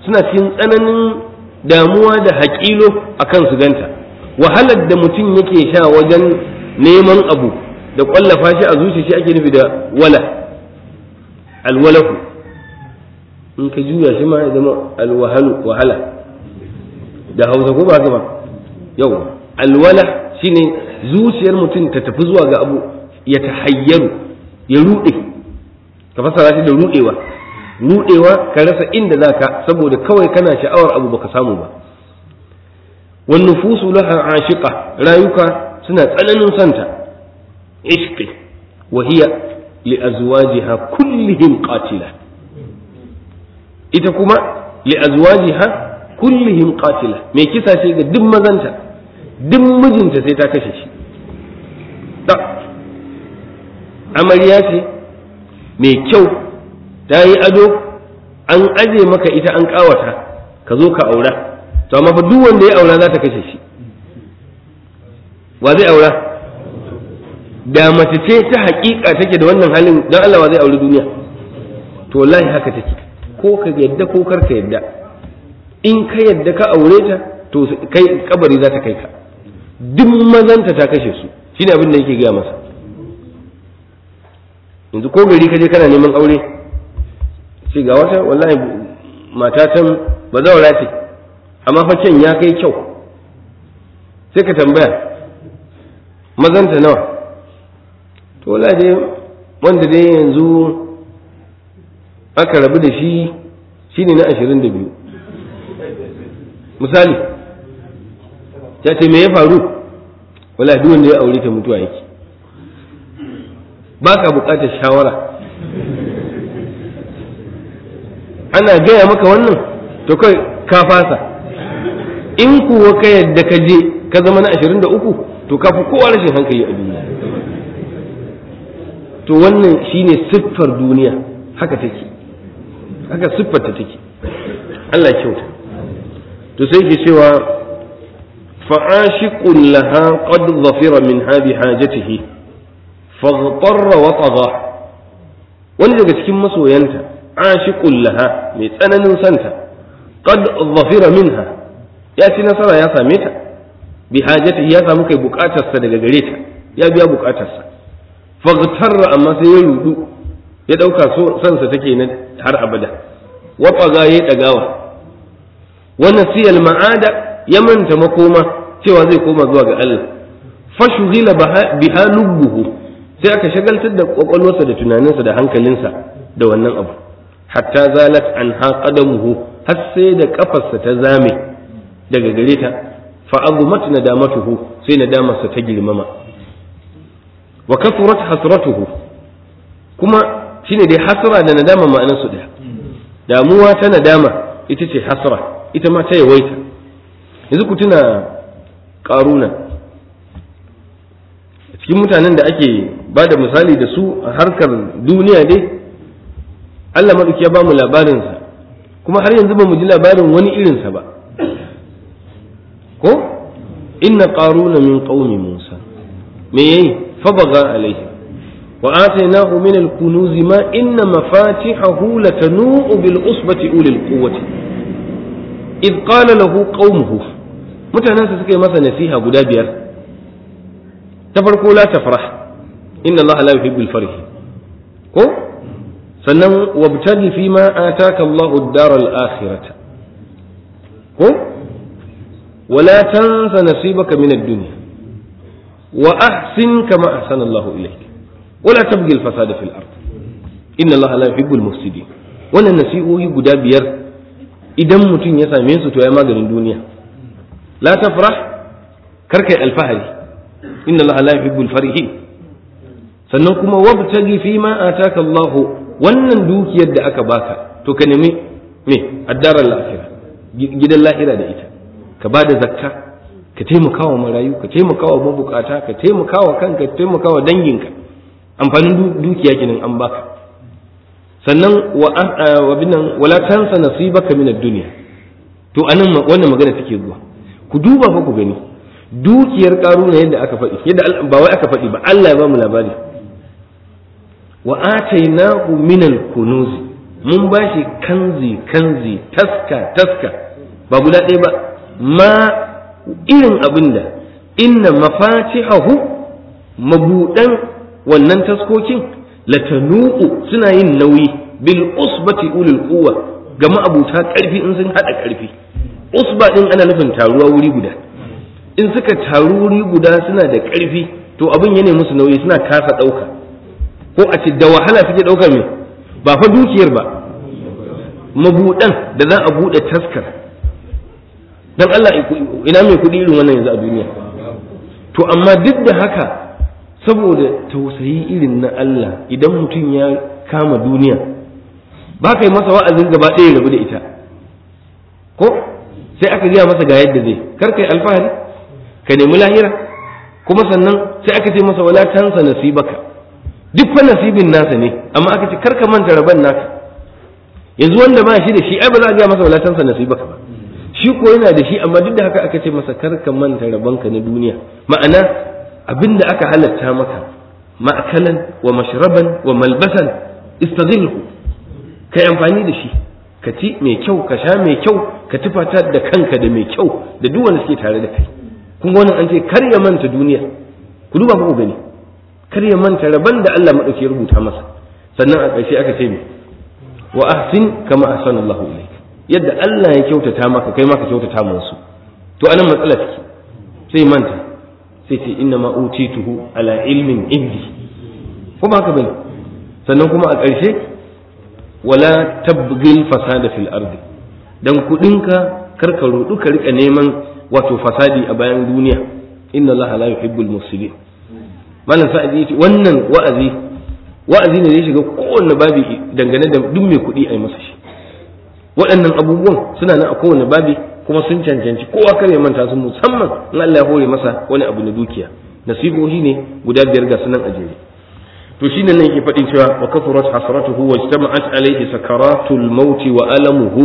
suna cikin tsananin damuwa da haƙilo akan su ganta wahalar da mutum yake sha wajen neman abu da ƙwallafa shi a zuciya shi ake nufi da wala alwalahu in ka juya shi ma ya zama alwahalu wahala da hausa ko ba ba yau alwala shine zuciyar mutum ta tafi zuwa ga abu ya tahayyaru ya ruɗe ka fasara shi da ruɗewa ruɗewa ka rasa inda zaka saboda kawai kana sha'awar abu baka samu ba wan nufusu laha ashiqa rayuka suna tsananin santa ishqi wa hiya li azwajiha kullihim qatila ita kuma li azwajiha kullihim qatila mai kisa ce ga duk mazanta duk mijinta sai ta kashe shi da amarya ce mai kyau ta yi ado an aje maka ita an kawata ka zo ka aura to amma fa duk wanda ya aura za ta kashe shi wa zai aura da mace ce ta haƙiƙa take da wannan halin don Allah wa zai auri duniya to wallahi haka take ko ka yadda ko kar ka yadda in ka yadda ka aure ta to kai kabari za ta kai ka duk mazanta ta kashe su shine abin da yake gaya masa yanzu ko gari ka je kana neman aure ce ga wata wallahi mata can ba zaura ce amma fa can ya kai kyau sai ka tambaya mazanta nawa to wallahi dai wanda dai yanzu aka rabu da shi shine na ashirin da biyu misali ya ce me ya faru wala duk wanda ya aure ta mutuwa yake ba ka bukatar shawara ana gaya maka wannan to kai ka fasa in kuwa ka yadda ka je ka zama na ashirin da uku to ka fi kowa rashin hankali a duniya to wannan shine siffar duniya haka take haka siffarta take Allah kyauta to sai ke cewa fa'ashiqun laha qad dhafira min hadi hajatihi faghtarra wa tagha wani daga cikin masoyanta ashiqun laha mai tsananin santa qad dhafira minha ya ci nasara ya same ta bi hajatihi ya samu kai bukatarsa daga gare ta ya biya bukatarsa faghtarra amma sai ya rudu ya dauka sansa take na har abada wa tagha ya dagawa wannan siyal ma'ada ya manta makoma cewa zai koma zuwa ga Allah fashughila biha lubbuhu sai aka shagaltar da kwakwalwarsa da tunaninsa da hankalinsa da wannan abu hatta zalat anha qadamuhu har sai da kafarsa ta zame daga gare ta fa agumat nadamatuhu sai nadamarsa ta girmama wa kathurat hasratuhu kuma shine dai hasra da nadama ma'anarsu daya damuwa ta nadama ita ce hasra ita ma ta yawaita yanzu ku tuna ƙaruna cikin mutanen da ake ba da misali da su a harkar duniya dai Allah maɗauki ya ba mu labarinsa kuma har yanzu ba mu ji labarin wani irinsa ba ko inna ƙaruna min ƙaumi musa me yayi fabaga alaihi wa atainahu min al-kunuz ma inna mafatihahu latanu bil usbati ulil quwwati id qala lahu qaumuhu mutanensa suka yi masa nasiha guda biyar ta farko la tafrah inna allaha la yuhibbul farih ko sannan wabtaghi fi ma ataka allahu ad-dar al-akhirah ko ولا تنس نصيبك من الدنيا وأحسن كما أحسن الله إليك ولا تبغي الفساد في الأرض إن الله لا يحب المفسدين wannan nasi'o'i guda biyar idan mutum ya same su to ya maganin duniya la tafrah karkai alfahari inna allaha la yuhibbul farihin sannan kuma wabtagi fi ma ataka Allah wannan dukiyar da aka baka to ka nemi me addarar lahira gidan lahira da ita ka ba da zakka ka taimaka wa marayu ka taimaka wa mabukata ka taimaka wa kanka ka taimaka wa danginka amfanin dukiya kenan an baka sannan wa binan wala tansa nasibaka min ad-dunya to anan wannan magana take zuwa ku duba fa ku gani dukiyar karuna yadda aka faɗi yadda ba wai aka faɗi ba Allah ya ba mu labari wa atainahu min al-kunuz mun bashi kanzi kanzi taska taska ba guda ɗaya ba ma irin abin da inna mafatihahu mabuɗan wannan taskokin latanu'u suna yin nauyi bil usbati ulul quwwa ga ma'abuta ƙarfi in sun haɗa ƙarfi usba ɗin ana nufin taruwa wuri guda in suka taru wuri guda suna da ƙarfi to abin ya musu nauyi suna kasa ɗauka ko a ce da wahala suke ɗaukar me ba fa dukiyar ba mabuɗan da za a buɗe taskar dan Allah ina mai kuɗi irin wannan yanzu a duniya to amma duk da haka saboda tausayi irin na Allah idan mutum ya kama duniya ba ka yi masa wa'azin gaba ɗaya rabu da ita ko sai aka gaya masa ga yadda zai kar kai alfahari ka nemi lahira kuma sannan sai aka ce masa wala tansa nasibaka duk fa nasibin nasa ne amma aka ce kar ka manta raban naka yanzu wanda ba shi da shi ai ba za a gaya masa wala tansa nasibaka ba shi ko yana da shi amma duk da haka aka ce masa kar ka manta rabanka na duniya ma'ana abin da aka halatta maka ma'akalan wa mashraban wa malbasan istazilhu kai amfani da shi ka ci mai kyau ka sha mai kyau ka tufata da kanka da mai kyau da duk wanda suke tare da kai kun ga wannan an ce kar ya manta duniya ku duba ku gani kar ya manta rabon da Allah madauki ya rubuta masa sannan a ƙarshe aka ce me wa ahsin kama ahsana Allah ilayk yadda Allah ya kyautata maka kai ma ka kyautata musu to anan matsala take sai manta sai ce inna ma utituhu ala ilmin indi ko ba haka bane sannan kuma a ƙarshe wala tabghil fasada fil ardi dan kudinka karka rudu ka rika neman wato fasadi a bayan duniya inna allaha la yuhibbul mufsidin malam sa'idi yace wannan wa'azi wa'azi ne zai shiga kowanne babi dangane da duk mai kuɗi a yi masa shi waɗannan abubuwan suna nan a kowanne babi kuma sun cancanci kowa kar ya manta su musamman in Allah ya hore masa wani abu na dukiya nasibohi ne guda biyar ga sunan ajere to shine nan yake faɗin cewa wa kafurat hasratuhu wa ijtama'at alayhi sakaratul maut wa alamuhu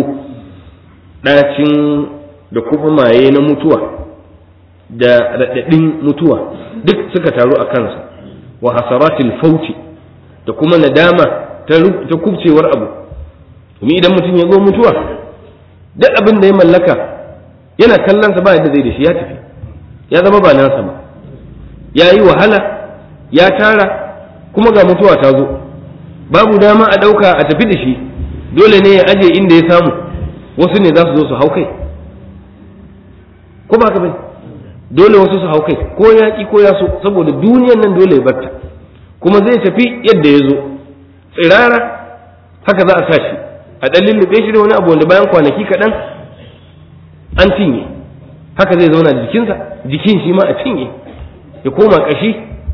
dacin da kuma maye na mutuwa da radadin mutuwa duk suka taru a kansa wa hasaratil fauti da kuma nadama ta kubcewar abu domin idan mutum ya zo mutuwa duk abin da ya mallaka yana kallon sa ba yadda zai da shi ya tafi ya zama ba nasa ba ya yi wahala ya tara kuma ga mutuwa ta zo babu dama a ɗauka a tafi da shi dole ne ya aje inda ya samu wasu ne za su zo su hau kai ko ba ka bai dole wasu su hau kai ko ya ki ko ya so saboda duniyan nan dole ya barta kuma zai tafi yadda ya zo tsirara haka za a sa shi a ɗan lullube shi da wani abu wanda bayan kwanaki kaɗan an cinye haka zai zauna da jikinsa jikin shi ma a cinye ya koma ƙashi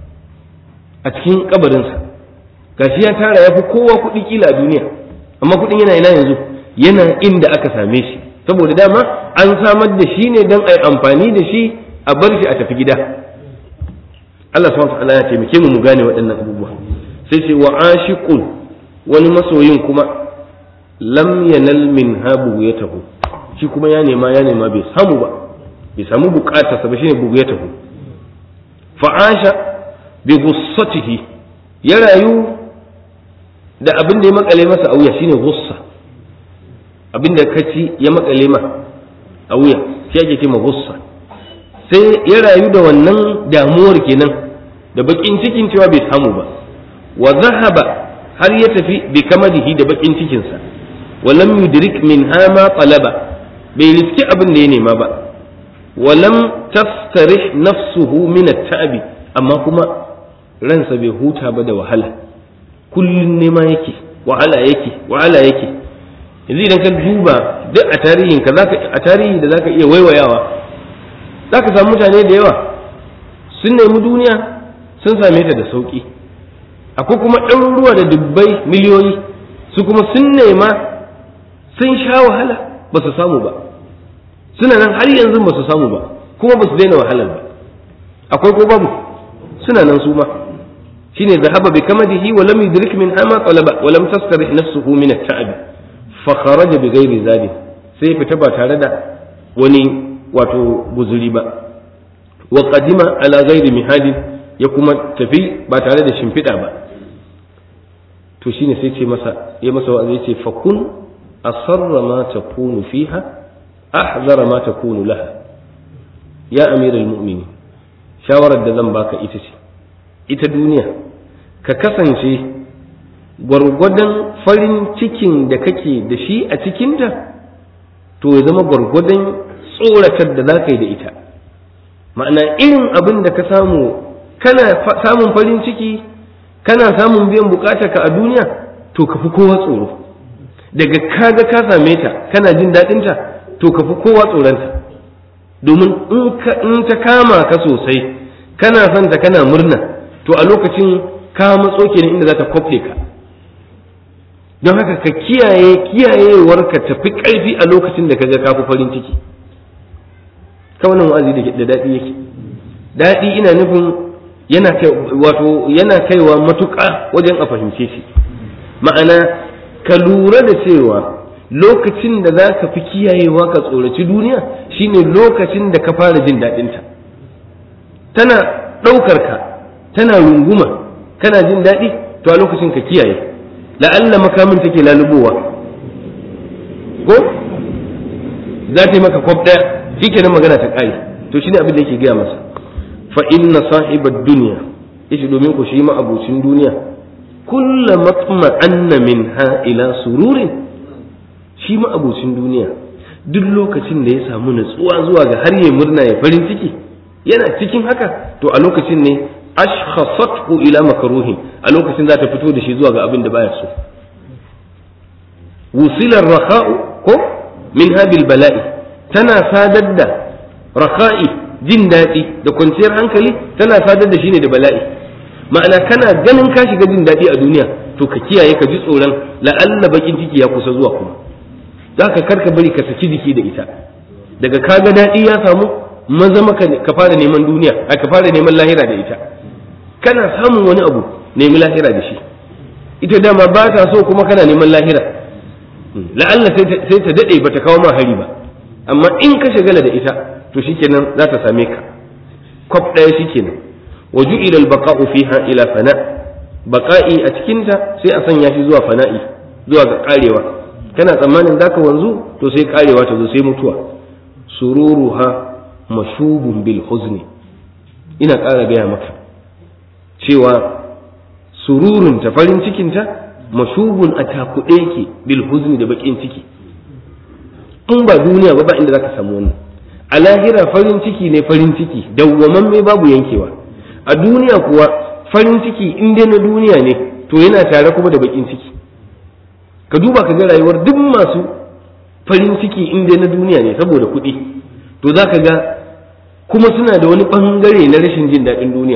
a cikin kabarinsa gashi ya tara ya fi kowa kuɗi kila a duniya amma kuɗin yana ina yanzu yana inda aka same shi saboda dama an samar da shi ne don a yi amfani da shi a bar shi a tafi gida Allah subhanahu wa ta'ala ya taimake mu mu gane waɗannan abubuwa sai ce wa ashiqun wani masoyin kuma lam yanal min habu ya tahu shi kuma ya nema ya nema bai samu ba bai samu bukatarsa ba shine bugu ya tahu fa'asha bi gussatihi ya rayu da abin da ya makale masa a wuya shine gussa abin da kaci ya makale ma a wuya shi ake ce ma gussa sai ya rayu da wannan damuwar kenan da bakin cikin cewa bai samu ba wa zahaba har ya tafi bi kamadihi da bakin cikinsa wa lam yudrik min ma talaba bai riski abin da ya nema ba wa lam tastarih nafsuhu min at-ta'bi amma kuma ransa bai huta ba da wahala kullun nema yake wahala yake wahala yake yanzu idan ka duba duk a tarihin ka zaka a tarihi da zaka iya waiwayawa zaka samu mutane da yawa sun nemi duniya sun same ta da sauki akwai kuma ɗaruruwa da dubbai miliyoyi su kuma sun nema sun sha wahala ba su samu ba suna nan har yanzu ba su samu ba kuma ba su daina wahalar ba akwai ko babu suna nan su ma shine zahaba bi kamadihi wa lam yudrik min ama talaba wa lam tastarih nafsuhu min at-ta'ab fa kharaja bi ghairi zadi sai fita ba tare da wani wato guzuri ba wa qadima ala ghairi mihadin ya kuma tafi ba tare da shimfiɗa ba to shine sai ce masa ya masa wa'azi ce fakun asarra ma takunu fiha ahzara ma takunu laha ya amiral mu'minin shawarar da zan baka ita ce ita duniya ka kasance gwargwadon farin cikin da kake da shi a cikinta to ya zama gwargwadon tsoratar da za ka yi da ita ma'ana irin abin da ka samu kana samun farin ciki kana samun biyan ka a duniya to ka fi kowa tsoro daga kaga ka same ta kana jin daɗinta to ka fi kowa tsoronta domin in ta kama ka sosai kana son ta kana murna to a lokacin ka matso kenan inda za ta kwafle ka don haka ka kiyaye kiyayewar ka tafi ƙarfi a lokacin da kaga ka fi farin ciki ka wannan wa'azi da daɗi yake daɗi ina nufin yana kai wato yana kaiwa matuƙa wajen a fahimce shi ma'ana ka lura da cewa lokacin da za ka fi kiyayewa ka tsoraci duniya shine lokacin da ka fara jin daɗinta tana ɗaukar ka tana runguma kana jin daɗi to a lokacin ka kiyaye la'alla makamin take lalubowa ko za ta yi maka kwaf ɗaya shi kenan magana ta ƙare to shine abin da yake gaya masa fa inna sahibar duniya yace domin ku shi ma'abucin duniya kulla matma anna minha ila sururin shi ma'abucin duniya duk lokacin da ya samu natsuwa zuwa ga har ya murna ya farin ciki yana cikin haka to a lokacin ne ashkhasathu ila makruhin a lokacin za ta fito da shi zuwa ga abin da baya so wusila rakha'u ko min habil bala'i tana sadar da rakha'i jin daɗi da kwanciyar hankali tana sadar da shi ne da bala'i ma'ana kana ganin ka shiga jin daɗi a duniya to ka kiyaye ka ji tsoron la'alla bakin ciki ya kusa zuwa kuma za ka karka bari ka saki jiki da ita daga kaga daɗi ya samu maza maka ka fara neman duniya a ka fara neman lahira da ita kana samun wani abu nemi lahira da shi ita dama ba ta so kuma kana neman lahira la'alla sai ta daɗe ba ta kawo ma hari ba amma in ka shagala da ita to shikenan za ta same ka kwaf ɗaya shikenan wa ju'ila al-baqa'u fiha ila fana baqa'i a cikin ta sai a sanya shi zuwa fana'i zuwa ga karewa kana tsammanin zaka wanzu to sai karewa ta zo sai mutuwa sururuha mashubun bil huzni ina ƙara gaya maka cewa sururun ta farin cikin ta mashubun a takuɗe yake bil huzni da bakin ciki in ba duniya ba ba inda zaka samu wannan a lahira farin ciki ne farin ciki dawwamamme babu yankewa a duniya kuwa farin ciki in dai na duniya ne to yana tare kuma da bakin ciki ka duba ka ga rayuwar duk masu farin ciki in dai na duniya ne saboda kuɗi to za ka ga kuma suna da wani ɓangare na rashin jin daɗin duniya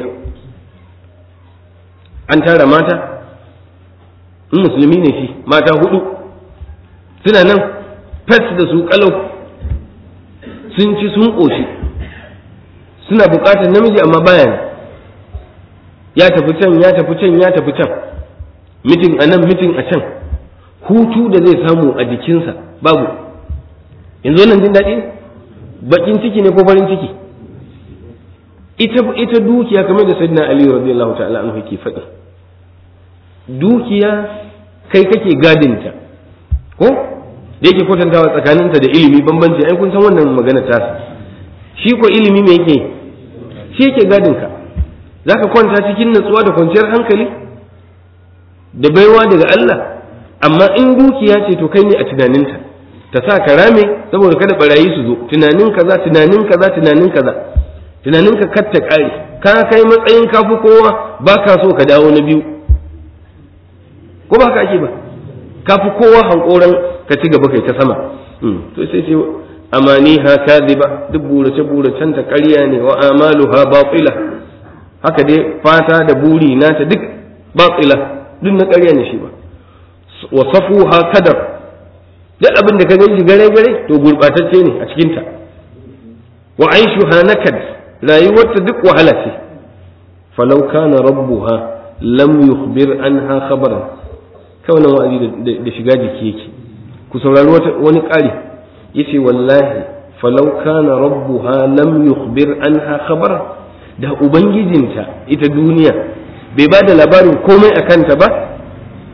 an tara mata in musulmi ne shi mata hudu suna nan fes da su kalau sun ci sun ƙoshi suna buƙatar namiji amma baya ne ya tafi can ya tafi can ya tafi can mitin a nan mitin a can hutu da zai samu a jikinsa babu yanzu wannan jin daɗi bakin ciki ne ko farin ciki ita ita dukiya kamar da sayyidina ali radiyallahu ta'ala anhu yake faɗi dukiya kai kake gadinta ko da yake kwatantawa tsakaninta da ilimi bambanci ai kun san wannan magana ta shi ko ilimi me yake shi yake gadinka zaka kwanta cikin natsuwa da kwanciyar hankali da baiwa daga Allah amma in dukiya ce to kai ne a tunaninta ta sa ka rame saboda kada barayi su zo tunanin kaza tunanin kaza tunanin kaza tunanin ka kar ta kare ka kai matsayin ka fi kowa ba ka so ka dawo na biyu ko ba ka ake ba ka fi kowa hankoran ka ci gaba kai ta sama to sai ce amaniha kadhiba duk burace buracen ta ƙarya ne wa amaluha batila haka dai fata da buri nata duk batila duk na ƙarya ne shi ba wa safuha kadar duk abin da ka gan shi gare gare to gurbatacce ne a cikin ta wa aishuha nakad rayuwarta duk wahala ce falau kana rabbuha lam yukhbir anha khabaran kawai nan wa'azi da shiga jiki yake ku saurari wani ƙari yace wallahi falau kana rabbuha lam yukhbir anha khabaran da ubangijinta ita duniya bai ba da labarin komai a kanta ba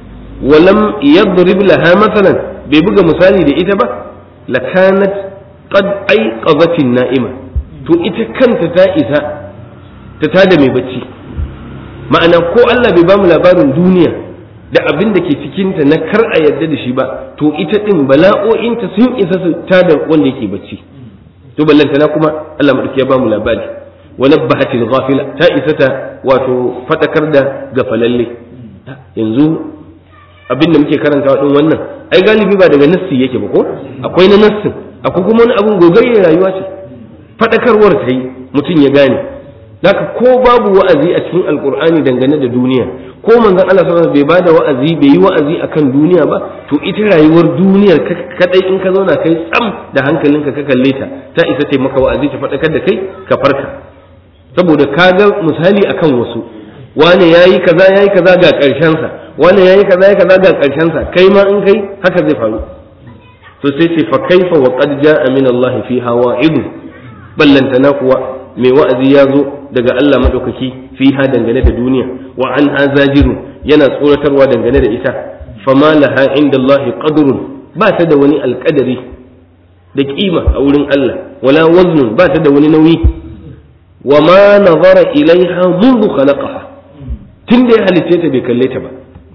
walam yadrib laha masalan bai buga misali da ita ba lakanat qad aiqazatin na'ima to ita kanta ta isa ta tada mai bacci ma'ana ko Allah bai ba mu labarin duniya da abin da ke cikinta na kar a yarda da shi ba to ita din bala'o'inta sun isa su tada wanda yake bacci to ballantana kuma Allah madauki ya ba mu labari wa nabbahatil ghafila ta isa ta wato fadakar da gafalalle yanzu abin da muke karantawa din wannan ai galibi ba daga nassi yake ba ko akwai na nassin akwai kuma wani abin gogayyar rayuwa ce fadakarwar ta yi mutum ya gane haka ko babu wa'azi a cikin alkur'ani dangane da duniya ko manzon Allah sallallahu bai bada wa'azi bai yi wa'azi akan duniya ba to ita rayuwar duniyar kadai in ka zauna kai tsam da hankalinka ka kalle ta ta isa ta maka wa'azi ta faɗakar da kai ka farka saboda ka ga misali akan wasu wane yayi kaza yayi kaza ga ƙarshen sa wane yayi kaza yayi kaza ga ƙarshen sa kai ma in kai haka zai faru to sai ce fa kaifa wa qad ja'a min Allah fi hawa'id ballantana kuwa mai wa'azi ya zo daga Allah maɗaukaki fi ha dangane da duniya wa an azajiru yana tsoratarwa dangane da ita fama laha inda Allah qadrun ba ta da wani alƙadari da kima a wurin Allah wala waznun ba ta da wani nauyi wa ma nazara ilaiha mundu khalaqaha tun da ya halicce ta bai kalle ta ba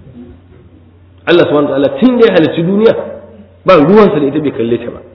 Allah subhanahu wa ta'ala tun da ya halicci duniya ba ruwansa da ita bai kalle ta ba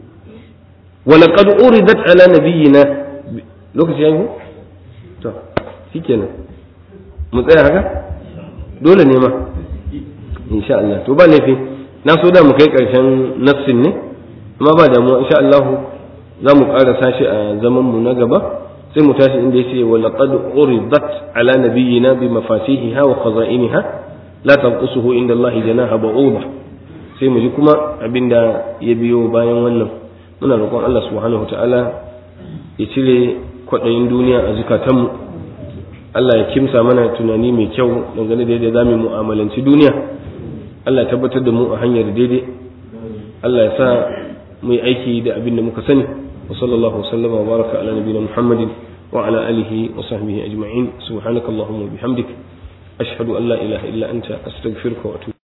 ولقد أردت على نبينا lokaci ya yi to shi kenan mu tsaya haka dole ne ma insha Allah to ba laifi na so da mu kai karshen nafsin ne amma ba damuwa insha Allah za mu ƙara shi a zaman mu na gaba sai mu tashi inda yace wa laqad uridat ala nabiyyina bi mafatihiha wa khaza'iniha la tanqusuhu inda Allah janaha ba'uda sai mu ji kuma abinda ya biyo bayan wannan muna roƙon Allah subhanahu wa ta'ala ya cire kwaɗayin duniya a zukatanmu Allah ya kimsa mana tunani mai kyau dangane da yadda za mu mu'amalanci duniya Allah ya tabbatar da mu a hanyar daidai Allah ya sa mu yi aiki da abin da muka sani wa sallallahu sallama wa baraka ala nabiyina Muhammadin wa ala alihi wa sahbihi ajma'in subhanakallahumma wa bihamdik ashhadu an la ilaha illa anta astaghfiruka wa atubu